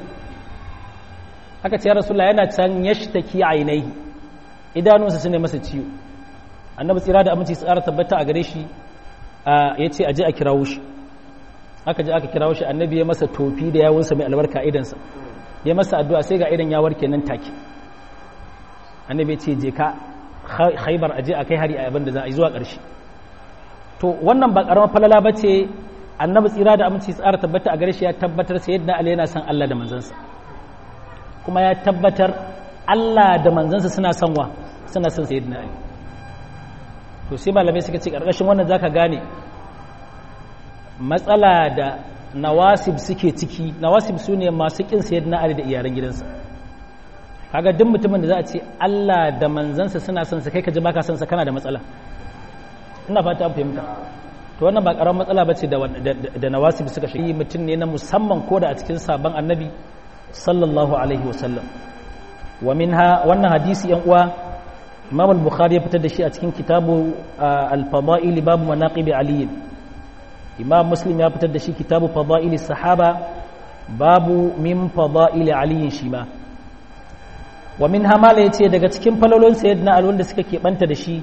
aka ce ya rasulullah yana can yashtaki ainihi idanunsa su ne masa ciwo annabi tsira da aminci tsara tabbata a gare shi ya ce aje a kirawo shi aka je aka kirawo shi annabi ya masa tofi da yawunsa mai albarka idansa ya masa addu'a sai ga idan ya warke nan take annabi ya ce je ka khaibar aje a kai hari a abin da za a yi zuwa ƙarshe to wannan ba ƙaramar falala ba ce annabi tsira da aminci tsara tabbata a gare shi ya tabbatar sai yadda Ali yana son Allah da manzansa kuma ya tabbatar Allah da manzansa suna son wa suna son sayyidina Ali to sai malamai suka ce karkashin wannan zaka gane matsala da nawasib suke ciki nawasib su ne masu kin sayyidina ali da iyalan gidansa kaga duk mutumin da za a ce Allah da manzansa suna son sa kai ka ji baka son sa kana da matsala ina fata an fahimta to wannan ba karamin matsala bace da da nawasib suka shi mutum ne na musamman ko da a cikin sabon annabi sallallahu alaihi wasallam wa minha wannan hadisi yan uwa imam al-bukhari ya fitar da shi a cikin kitabu al-fada'il babu manaqib ali imam muslim ya fitar da shi kitabu fada'il sahaba babu min fada'il ali shi ma wa minha mala yace daga cikin falolon sayyidina ali wanda suka keɓanta da shi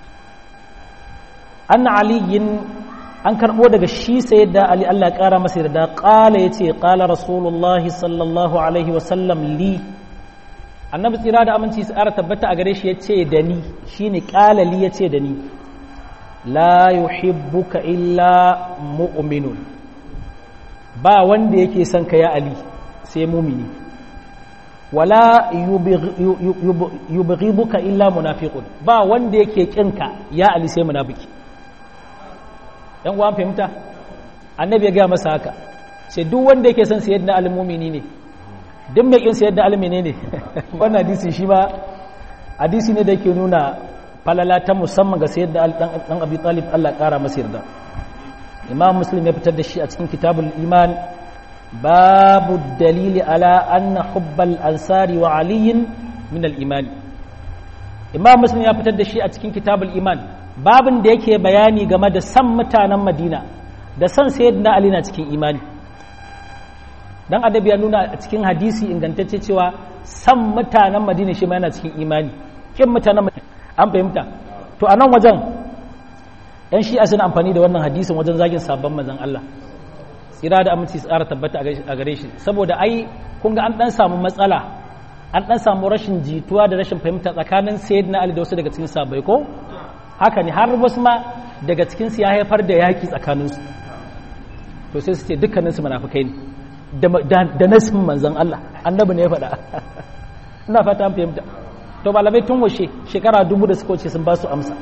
anna aliyin an karɓo daga shi sayyidina ali Allah ya ƙara masa yarda qala yace qala rasulullahi sallallahu alaihi wa sallam li annabi tsira da aminci su ƙara tabbata a gare shi ya ce da ni shi ne ƙalali ya ce da ni la yuhibbuka illa mu'minun ba wanda yake son ka ya ali sai mumini wala yubghiduka illa munafiqun ba wanda yake kinka ya ali sai munafiki yan uwan fahimta annabi ya ga masa haka sai duk wanda yake son sayyidina ali mumini ne duk mai kin sayar da almene ne wannan hadisi shi ba hadisi ne da yake nuna falala ta musamman ga sayar da dan abi talib Allah kara masa yarda imam muslim ya fitar da shi a cikin kitabul iman babu dalili ala anna hubbal ansari wa aliyin min al iman imam muslim ya fitar da shi a cikin kitabul iman babin da yake bayani game da san mutanen madina da san sayyidina ali na cikin imani dan adabi ya nuna a cikin hadisi ingantacce cewa san mutanen madina shi ma yana cikin imani kin mutanen an fahimta to a nan wajen yan shi'a suna amfani da wannan hadisin wajen zagin sabon manzon Allah tsira da aminci tsara tabbata a gare shi saboda ai kun ga an dan samu matsala an dan samu rashin jituwa da rashin fahimta tsakanin sayyidina Ali da wasu daga cikin sahabbai ko haka ne har wasu ma daga cikin su ya haifar da yaki tsakaninsu to sai su ce dukkaninsu munafikai ne da nasin manzan Allah annabi ne ya faɗa ina fata an fahimta to malamai tun washe shekara dubu da suka wuce sun ba su amsa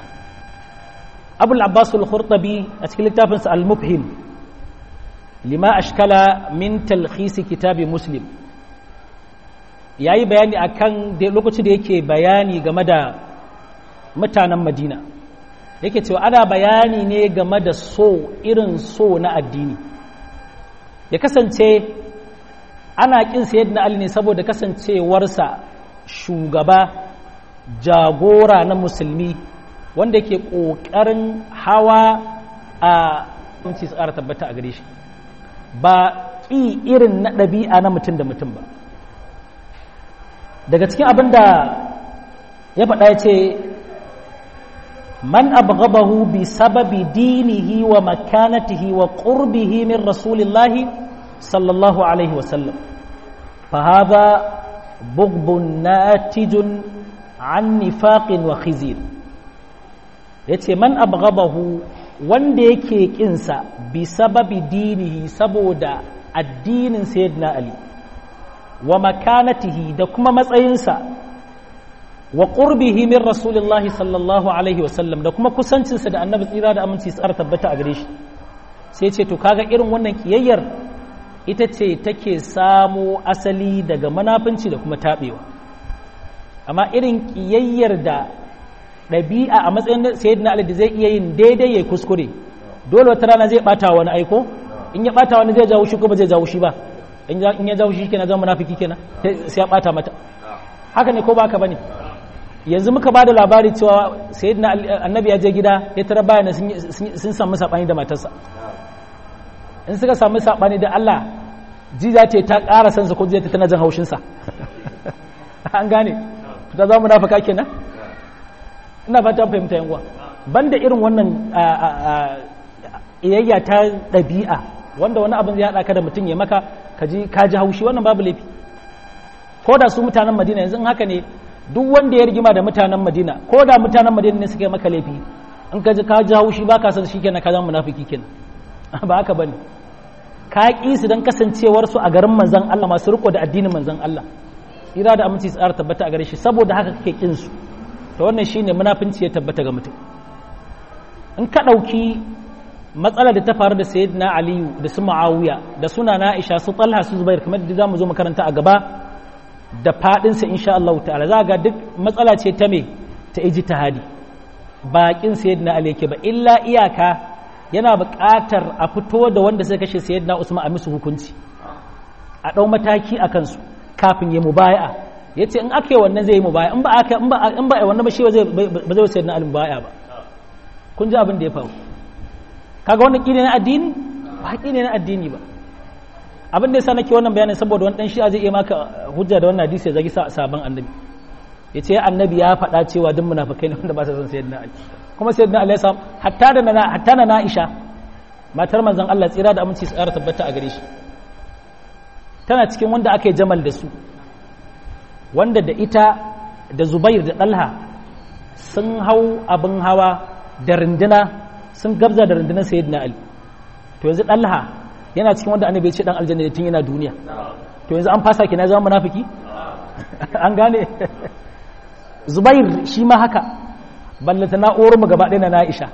abul abbas al-khurtabi a cikin littafinsa al-mufhim lima ashkala min talkhisi kitabi muslim yayi bayani akan da lokacin da yake bayani game da mutanen madina yake cewa ana bayani ne game da so irin so na addini ya kasance ana kin sayyidina Ali ne saboda kasancewarsa shugaba jagora na musulmi wanda ke ƙoƙarin hawa a kunci tsara tabbata a gare shi ba ƙi irin na ɗabi'a na mutum da mutum ba daga cikin abin da ya faɗa ya ce man abghabahu bi sababi dinihi wa makanatihi wa qurbihi min rasulillahi sallallahu alaihi wa sallam fa hadha bughdun natijun an nifaqin wa khizir yace man abghabahu wanda yake kinsa bi sababi dinihi saboda addinin sayyidina ali wa makanatihi da kuma matsayinsa wa qurbihi min rasulillahi sallallahu alaihi wasallam da kuma kusancinsa da annabi tsira da aminci tsara tabbata a gare shi sai ce to kaga irin wannan kiyayyar ita ce take samo asali daga manafinci da kuma taɓewa amma irin kiyayyar da ɗabi'a a matsayin sayyidina ali da zai iya yin daidai ya kuskure dole wata rana zai bata wani aiko in ya bata wani zai jawo shi ko ba zai jawo shi ba in ya jawo shi kenan zama munafiki kenan sai ya bata mata haka ne ko ba haka bane yanzu muka ba da labari cewa sayyidina annabi ya je gida ya tara bayan sun samu sabani da matarsa in suka samu sabani da Allah ji za ta ƙara sansa ko zai ta tana jin haushinsa an gane ta zama munafika kenan ina fata fahimta yan uwa banda irin wannan iyayya ta ɗabi'a wanda wani abin zai haɗa ka da mutum ya maka ka ji haushi wannan babu laifi ko da su mutanen madina yanzu haka ne duk wanda ya rigima da mutanen madina ko da mutanen madina ne suka yi maka laifi in ka ji ka ji haushi ba ka san shi kenan ka zama munafiki kenan ba haka bane ka ƙi su don kasancewar su a garin manzon Allah masu riko da addinin manzon Allah tsira da aminci tsara tabbata a gare shi saboda haka kake kin su to wannan shine munafinci ya tabbata ga mutum in ka ɗauki matsalar da ta faru da sayyidina aliyu da su ma'awiya da suna na aisha su talha su zubair kamar da za mu zo makaranta a gaba da fadinsa insha Allah ta'ala za ga duk matsala ce ta me ta ijtihadi bakin sayyidina ali yake ba illa iyaka yana buƙatar a fito da wanda suka kashe sayyidina usman a musu hukunci a ɗau mataki a kansu kafin ya mubaya'a yace in aka yi wannan zai yi mubaya in ba aka in ba in ba wannan ba shi ba zai ba zai sayyidina ali mubaya ba kun ji abin da ya faru kaga wannan ƙine na addini ba ƙine na addini ba abin da yasa nake wannan bayanin saboda wani dan shi'a zai iya maka hujja da wannan hadisi ya zagi sabon annabi ya ce annabi ya faɗa cewa duk munafikai ne wanda ba sa son sayyidina ali kuma sayyidina ali ya samu hatta da na hatta na Aisha matar manzon Allah tsira da aminci tsara tabbata a gare shi tana cikin wanda aka yi jamal da su wanda da ita da Zubair da Talha sun hau abin hawa da rinduna sun gabza da rundunar sayyidina ali to yanzu Talha yana cikin wanda annabi ya ce dan aljanna tun yana duniya to yanzu an fasa kina zama munafiki an gane zubair shi ma haka ballata na'urar mu gaba ɗaya na Aisha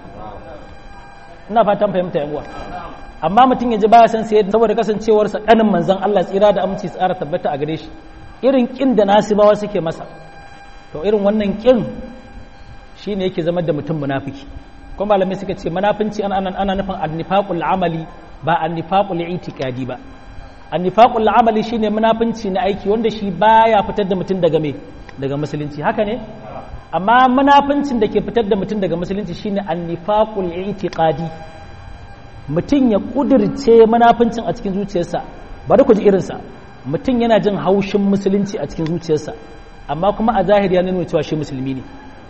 ina fatan fahimta yan uwa amma mutum ya ji baya san sai saboda kasancewarsa kanin manzon Allah tsira da aminci tsara tabbata a gare shi irin kin da nasibawa suke masa to irin wannan kin shine yake zama da mutum munafiki kuma malamai suka ce munafinci ana ana nufin annifaqul amali ba annifaqul itiqadi ba annifaqul amali shine munafinci na aiki wanda shi baya fitar da mutum daga me daga musulunci haka ne amma munafincin da ke fitar da mutum daga musulunci shine annifaqul itiqadi mutum ya kudirce munafincin a cikin zuciyarsa bari ku ji irinsa mutum yana jin haushin musulunci a cikin zuciyarsa amma kuma a zahiri ya nuna cewa shi musulmi ne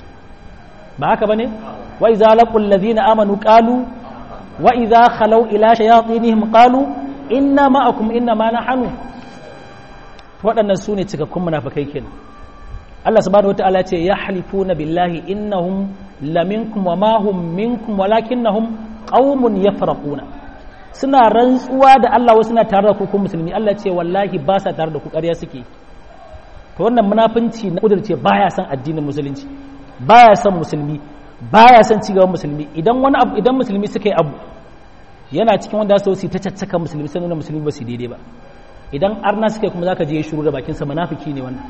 ba haka bane wa idza laqul ladina amanu qalu wa idza khalaw ila shayatinihim qalu inna ma'akum inna ma nahnu waɗannan su ne cikakkun munafikai kenan Allah subhanahu wataala ce yahlifuna billahi innahum laminkum wa ma hum minkum walakinnahum qaumun yafraquna suna rantsuwa da Allah wasu suna tare da ku kun musulmi Allah ce wallahi ba sa tare da ku ƙarya suke to wannan munafunci na kudurce baya son addinin musulunci baya son musulmi baya son cigaban musulmi idan wani abu idan musulmi suka yi abu yana cikin wanda su su ta caccaka musulmi sai nuna musulmi ba su daidai ba idan arna suka kuma zaka je shiru da bakin sa munafiki ne wannan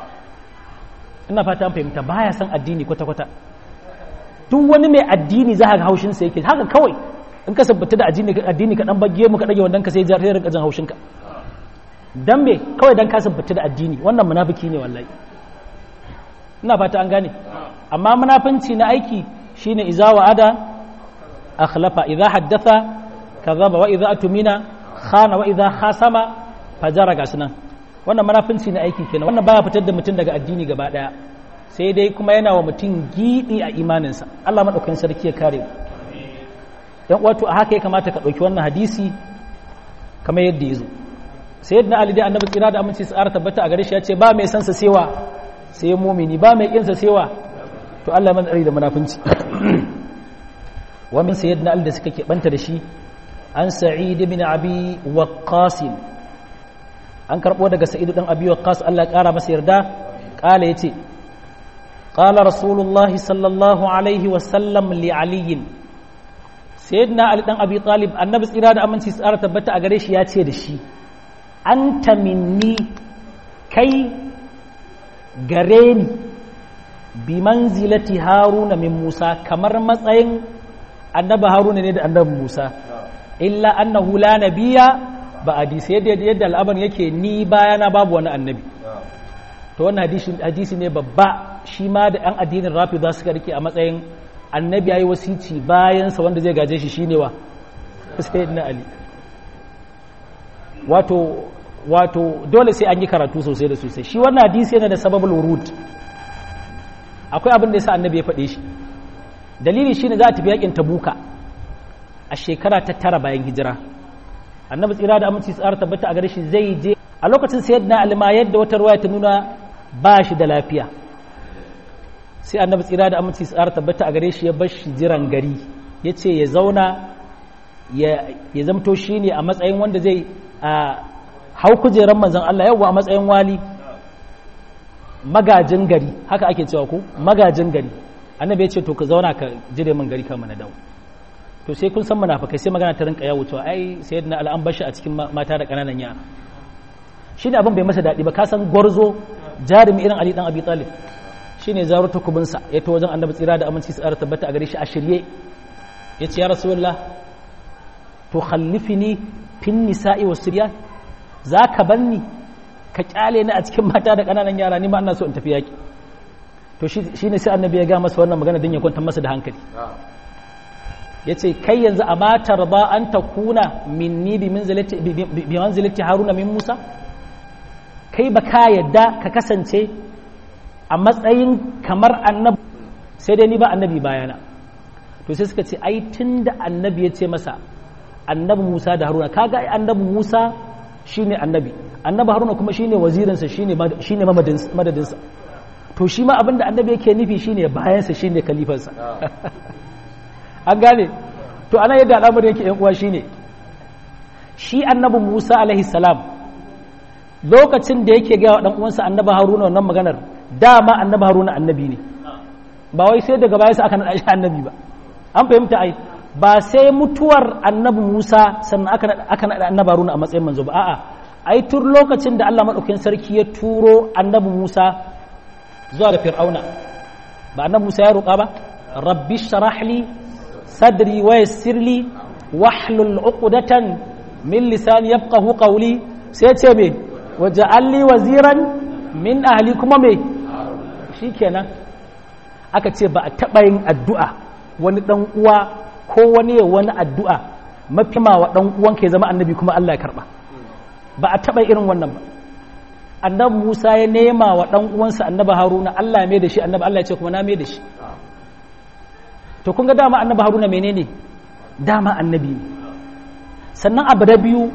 ina fata an fahimta baya son addini kwata kwata duk wani mai addini za ka ga haushin sa yake haka kawai in ka sabbata da addini addini ka dan bagge mu ka dage wannan ka sai jar sai rinka jin haushin ka dan me kawai dan ka sabbata da addini wannan munafiki ne wallahi ina fata an gane amma munafinci na aiki shine iza wa'ada akhlafa idza haddatha kadhaba wa idza atumina khana wa idza khasama fajara gasnan wannan munafinci na aiki kenan wannan baya fitar da mutum daga addini gaba daya sai dai kuma yana wa mutum gidi a imaninsa Allah madaukakin sarki ya kare mu yan wato a haka ya kamata ka dauki wannan hadisi kamar yadda yazo sayyidina ali dai annabi tsira da aminci tsara tabbata a gare shi ya ce ba mai san sa sewa sai mumini ba mai kinsa sewa to Allah man tsari da munafunci wa min sayyidina al da suka keɓanta da shi an sa'id ibn abi waqqas an karbo daga sa'id dan abi waqqas Allah ya kara masa yarda kala yace qala rasulullah sallallahu alaihi wa sallam li ali sayyidina ali dan abi talib annabi tsira da aminci tsara tabbata a gare shi ya ce da shi anta minni kai gare ni bi manzilati haruna min musa kamar matsayin annabi haruna ne da annabi musa illa annahu la nabiya ba hadisi yadda yadda al'amarin yake ni bayana babu wani annabi to wannan hadisi hadisi ne babba shi ma da yan addinin rafi za su rike a matsayin annabi yayi wasici bayan sa wanda zai gaje shi shine wa sayyidina ali wato wato dole sai an yi karatu sosai da sosai shi wannan hadisi yana da sababul wurud akwai abin da yasa annabi ya faɗe shi dalili shine za a tafi yakin tabuka a shekara ta tara bayan hijira annabi tsira da aminci tsara tabbata a gare shi zai je a lokacin sayyidina alima yadda wata ruwaya ta nuna ba shi da lafiya sai annabi tsira da aminci tsara tabbata a gare shi ya bar shi jiran gari ya ce ya zauna ya zamto shi ne a matsayin wanda zai hau kujeran manzan Allah yau a matsayin wali magajin gari haka ake cewa ko magajin gari annabi ya ce to ka zauna ka jire min gari kama na dawo to sai kun san munafikai sai magana ta rinka yawo cewa ai sayyidina al'an bashi a cikin mata da kananan yara shi ne abin bai masa daɗi ba ka san gwarzo jarumi irin ali dan abi talib shi ne zaro takubinsa ya ta wajen annabi tsira da aminci su tsara tabbata a gare shi a shirye ya ce ya rasulullah to khallifini fin nisa'i wa siryan za ka banni ka kyale ni a cikin mata da kananan yara ni ma ina so in tafi yaki to shi ne sai annabi ya ga masa wannan magana don ya kwantar masa da hankali ya ce kai yanzu a matar ba an ta kuna minni bi manzilati haruna min musa kai ba ka yadda ka kasance a matsayin kamar annabi sai dai ni ba annabi bayana to sai suka ce ai tun da annabi ya ce masa annabi musa da haruna kaga ai annabi musa shine annabi annabi haruna kuma shine wazirinsa shine shine madadinsa to shi ma abinda annabi yake nufi shine bayansa shine kalifansa an gane to ana yadda al'amarin yake yan uwa shine shi annabi Musa alaihi salam lokacin da yake ga dan uwansa annabi Haruna wannan maganar dama annabi Haruna annabi ne ba wai sai daga baya aka nada shi annabi ba an fahimta ai ba sai mutuwar annabi Musa sannan aka aka nada annabi Haruna a matsayin manzo ba a'a ai tun lokacin da Allah madaukakin sarki ya turo annabi Musa zuwa ga Fir'auna ba annabi Musa ya roƙa ba rabbi sharah li sadri wa yassir li wahlul uqdatan min lisani yafqahu qawli sai ce me waja'al li waziran min ahli kuma me shikenan aka ce ba a taba yin addu'a wani dan uwa ko wani wani addu'a mafi ma wa dan uwan ke zama annabi kuma Allah ya karba ba a taba irin wannan ba annabi Musa ya nema wa dan uwansa annabi Haruna Allah ya mai da shi annabi Allah ya ce kuma na mai da shi to kun ga dama annabi haruna menene dama annabi ne sannan abu da biyu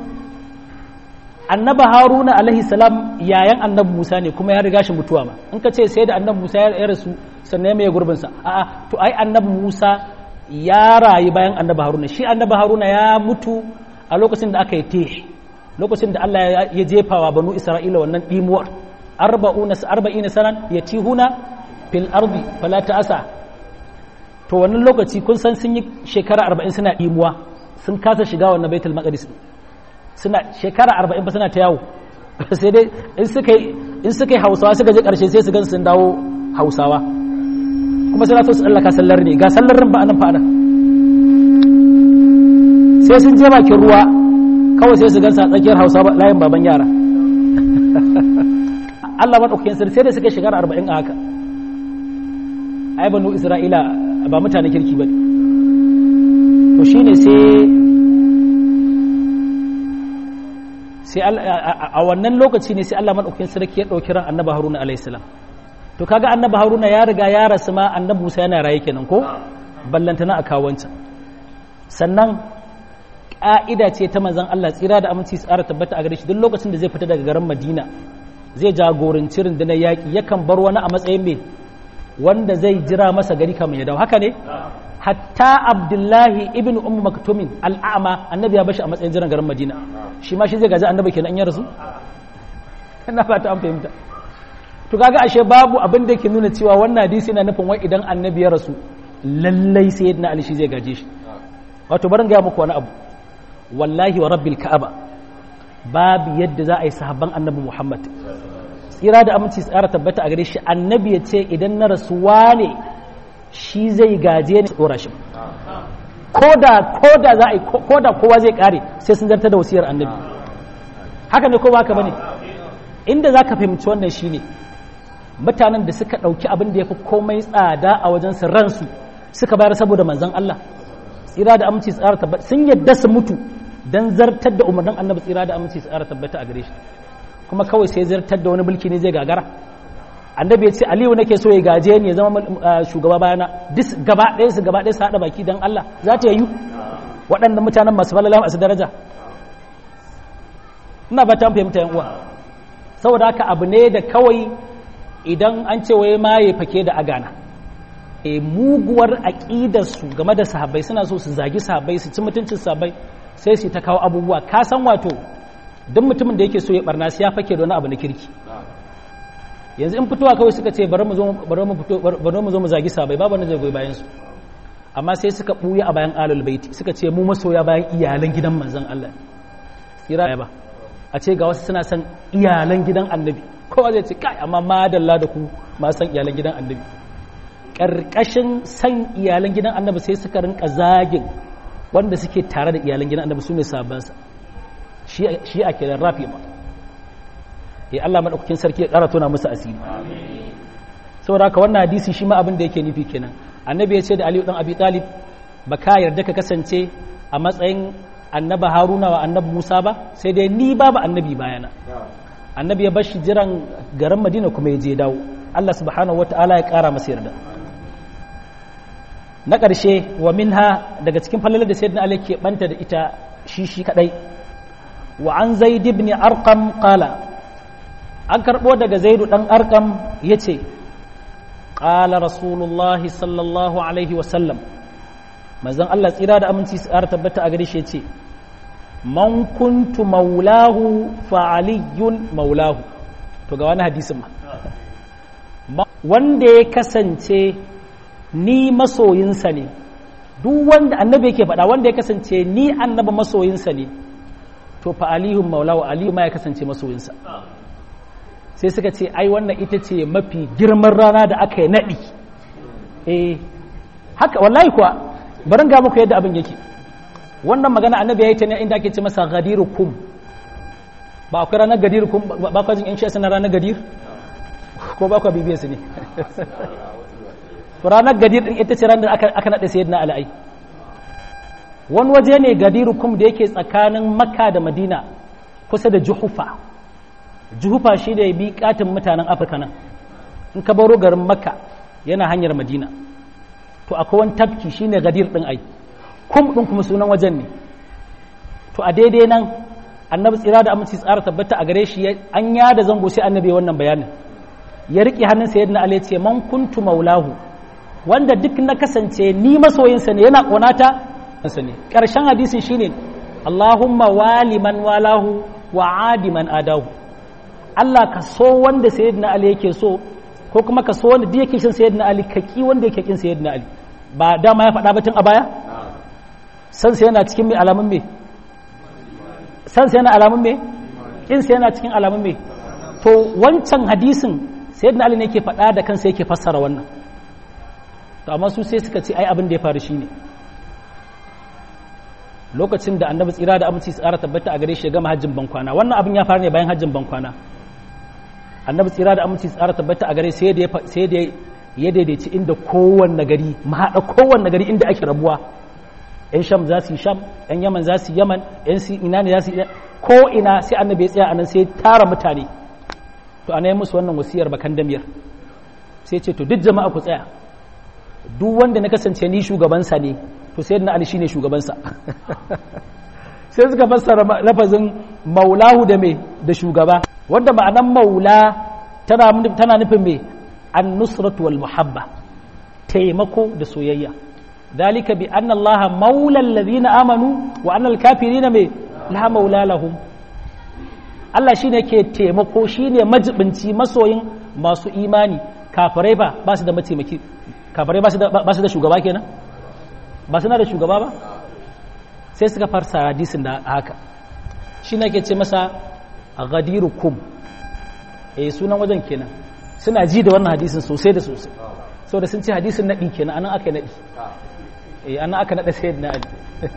annabi haruna alaihi salam yayan annabi musa ne kuma ya riga shi mutuwa ma in ka ce sai da annabi musa ya rasu sannan ya mai gurbinsa a'a to ai annabi musa ya rayu bayan annabi haruna shi annabi haruna ya mutu a lokacin da aka yi teh lokacin da Allah ya jefa wa banu isra'ila wannan dimuwar arba'una arba'ina sanan yatihuna fil ardi fala ta'asa to wannan lokaci kun san sun yi shekara arba'in suna ɗimuwa sun kasa shiga wannan baitul maqdis suna shekara arba'in ba suna ta yawo sai dai in suka yi in suka yi hausawa suka je ƙarshe sai su gan sun dawo hausawa kuma suna so su tsallaka sallar ne ga sallarin ba anan fa anan sai sun je bakin ruwa kawai sai su gan sa tsakiyar hausawa layin baban yara Allah maɗaukakin sarki sai da suka shekara arba'in a haka ai banu isra'ila ba mutane kirki ba to shi ne sai a wannan lokaci ne sai Allah maɗaukin sarki ya ɗauki ran annaba haruna alaihissalam to kaga annaba haruna ya riga ya rasu ma annabi musa yana raye kenan ko ballantana a kawancan sannan ƙa'ida ce ta manzon Allah tsira da aminci tsara tabbata a gare shi duk lokacin da zai fita daga garin madina zai jagoranci rundunar yaƙi yakan bar wani a matsayin mai wanda zai jira masa gari kamar ya dawo haka ne hatta abdullahi ibn umm maktumin al'ama annabi ya bashi a matsayin jiran garin madina shi ma shi zai gaji annabi kenan ya rasu ina fata an fahimta to kaga ashe babu abin da yake nuna cewa wannan hadisi yana nufin wai idan annabi ya rasu lallai sayyidina ali shi zai gaje shi wato barin ga muku wani abu wallahi wa rabbil ka'aba babu yadda za a yi sahabban annabi muhammad tsira da aminci tsara tabbata a gare shi annabi ya ce idan na rasuwa ne shi zai gaje ne tsora shi koda koda za a yi koda kowa zai kare sai sun zartar da wasiyar annabi haka ne ko ba haka bane inda za ka fahimci wannan shine mutanen da suka ɗauki abin da ya fi komai tsada a wajen su ransu suka bayar saboda manzon Allah tsira da aminci tsara tabbata sun yadda su mutu dan zartar da umarnin annabi tsira da aminci tsara tabbata a gare shi kuma kawai sai zartar da wani mulki ne zai gagara annabi ya ce aliyu nake so ya gaje ni ya zama shugaba bayana dis gaba ɗaya su gaba ɗaya su haɗa baki don Allah za ta yi waɗannan mutanen masu falala masu daraja ina ba ta fahimta yan uwa saboda haka abu ne da kawai idan an ce wai ma ya fake da agana e muguwar aƙidar su game da sahabbai suna so su zagi sahabbai su ci mutuncin sahabbai sai su ta kawo abubuwa ka san wato duk mutumin da yake so ya barna sai ya fake da wani abu na kirki yanzu in fitowa kawai suka ce bari mu zo bari mu fito bari mu zo mu zagi sabai babu wanda zai goyi bayan su amma sai suka buya a bayan alul baiti suka ce mu masoya bayan iyalan gidan manzon Allah tsira ba a ce ga wasu suna son iyalan gidan annabi kowa zai ce kai amma madalla da ku ma san iyalan gidan annabi karkashin san iyalan gidan annabi sai suka rinka zagin wanda suke tare da iyalan gidan annabi su ne sabansa shi a kenan rafi ma ya Allah maɗaukakin sarki ya ƙara tona musu asiri saboda haka wannan hadisi shi ma abin da yake nufi kenan annabi ya ce da aliyu ɗan abi talib ba ka yarda ka kasance a matsayin annaba haruna wa annabi musa ba sai dai ni babu annabi bayana annabi ya bar shi jiran garin madina kuma ya je dawo Allah subhanahu wata'ala ya ƙara masa yarda na ƙarshe wa minha daga cikin falalar da sayyidina ali ke banta da ita shi shi kadai wa an zaid ibn arqam qala an karbo daga zaidu dan arqam yace qala rasulullahi sallallahu alaihi wa sallam manzon Allah tsira da aminci tsara tabbata a gare shi yace man kuntu maulahu fa aliyun maulahu to ga wani hadisin ma wanda ya kasance ni masoyinsa ne duk wanda annabi yake faɗa wanda ya kasance ni annaba masoyinsa ne to fa alihun maulawa aliyu ma ya kasance masoyinsa sai suka ce ai wannan ita ce mafi girman rana da aka yi naɗi eh haka wallahi kuwa barin ga muku yadda abin yake wannan magana annabi ya yi ta ne inda ake ce masa gadiru kum ba akwai ranar gadir kum ba kwa jin yan shi na ranar gadir ko ba kwa bibiyar su ne ranar gadir din ita ce ranar da aka naɗe sayyidina al'ai wani waje ne gadiru kum da yake tsakanin makka da madina kusa da juhufa juhufa shi da bi katin mutanen afirka nan in ka baro garin makka yana hanyar madina to akwai wani tafki shine gadir din ai kum din kuma sunan wajen ne to a daidai nan annabi tsira da aminci tsara tabbata a gare shi an yada zango sai annabi wannan bayanin ya riƙe hannun sayyidina ali ya ce man kuntu maulahu wanda duk na kasance ni masoyinsa ne yana ƙonata ne ƙarshen hadisin shine Allahumma wali man walahu wa adi man adahu Allah ka so wanda sayyidina Ali yake so ko kuma ka so wanda duk yake shin sayyidina Ali ka ki wanda yake kin sayyidina Ali ba dama ya faɗa batun a baya san sai yana cikin mai alamun me san sai yana alamun me kin sai yana cikin alamun me to wancan hadisin sayyidina Ali ne yake faɗa da kansa yake fassara wannan to amma su sai suka ce ai abin da ya faru shine lokacin da annabi tsira da aminci tsara tabbata a gare shi ya gama hajjin bankwana wannan abin ya faru ne bayan hajjin bankwana annabi tsira da aminci tsara tabbata a gare sai da sai da ya daidaici inda kowanne gari mahaɗa kowanne gari inda ake rabuwa yan sham za su yi sham yan yaman za su yi yaman yan si ina ne za su yi ko ina sai annabi ya tsaya anan sai tara mutane to ana yi musu wannan wasiyar bakan damiyar sai ce to duk jama'a ku tsaya duk wanda na kasance ni shugabansa ne to sai na ali shine shugabansa sai suka fassara lafazin maulahu da me da shugaba wanda ma'anan maula tana tana nufin me an-nusratu wal muhabba taimako da soyayya dalika bi anna allaha maula alladhina amanu wa anna al-kafirina me la maula lahum Allah shine ke taimako shine majibinci masoyin masu imani kafirai ba ba su da mataimaki kafirai ba su da shugaba kenan ba suna da shugaba ba sai suka farsa hadisin da haka shi na ke ce masa a gadiru kum eh sunan wajen kenan suna ji da wannan hadisin sosai da sosai saboda sun ce hadisin naɗi kenan anan aka naɗi eh anan aka naɗa sai na ali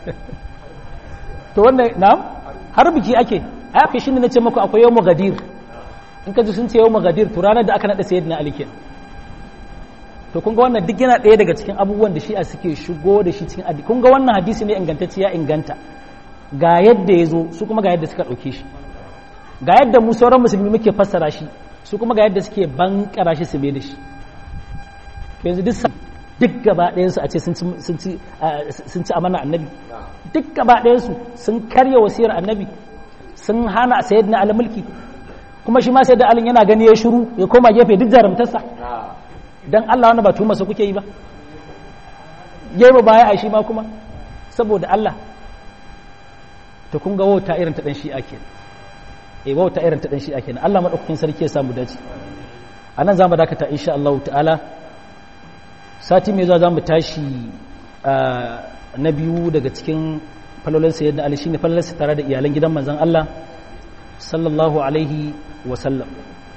to wannan na har biki ake aka shi ne na ce maku akwai yau gadir in ka ji sun ce yau gadir to ranar da aka naɗa sayyidina ali kenan to kun ga wannan duk yana ɗaya daga cikin abubuwan da shi'a suke shigo da shi cikin addini kun ga wannan hadisi ne ingantacce ya inganta ga yadda ya zo su kuma ga yadda suka ɗauke shi ga yadda mu sauran musulmi muke fassara shi su kuma ga yadda suke bankara shi su mai da shi to yanzu duk duk gaba ɗayansu a ce sun ci amana annabi duk gaba ɗayansu sun karya wasiyar annabi sun hana sayid na mulki kuma shi ma sayid da alin yana gani ya shiru ya koma gefe duk jarumtarsa dan Allah wanda ba tuma su kuke yi ba yayi ba baya a shi ma kuma saboda Allah to kun ga wauta irin ta dan shi ake eh wauta irin ta dan shi ake Allah madaukakin sarki ya samu dace anan zamu dakata insha Allah ta'ala sati mai zuwa zamu tashi na biyu daga cikin falolin sayyidina ali shine falolinsa tare da iyalan gidan manzon Allah sallallahu alaihi wa sallam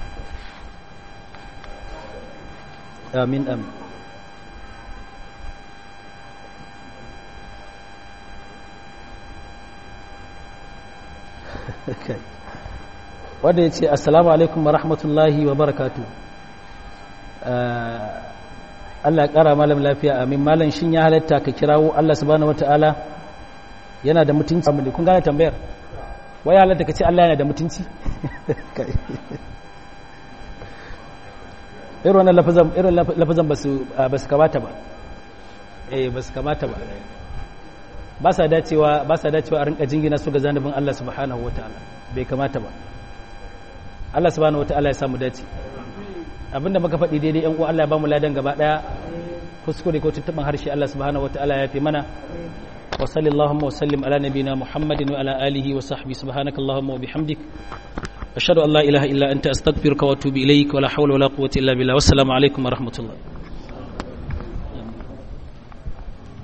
amin amin wanda ya ce assalamu alaikum wa rahmatullahi wa barakatu Allah ya kara malam lafiya amin malam shin ya halatta ka kirawo Allah subhanahu wataala yana da mutunci amma kun gane tambayar wai halatta ka ce Allah yana da mutunci irin wannan lafazan irin lafazan basu basu kamata ba eh basu kamata ba ba sa dacewa ba sa dacewa a rinka jingina su ga zanubin Allah subhanahu wataala bai kamata ba Allah subhanahu wataala ya samu dace abinda muka faɗi daidai yan uwa Allah ya bamu ladan gaba daya kuskure ko tuntuban harshe Allah subhanahu wataala ya fi mana wa sallallahu wa sallim ala nabina muhammadin wa ala alihi wa sahbihi subhanakallahumma wa bihamdik ashhadu an la ilaha illa anta astaghfiruka wa atubu ilaik wa la hawla wa la quwwata illa billah wassalamu alaikum wa rahmatullah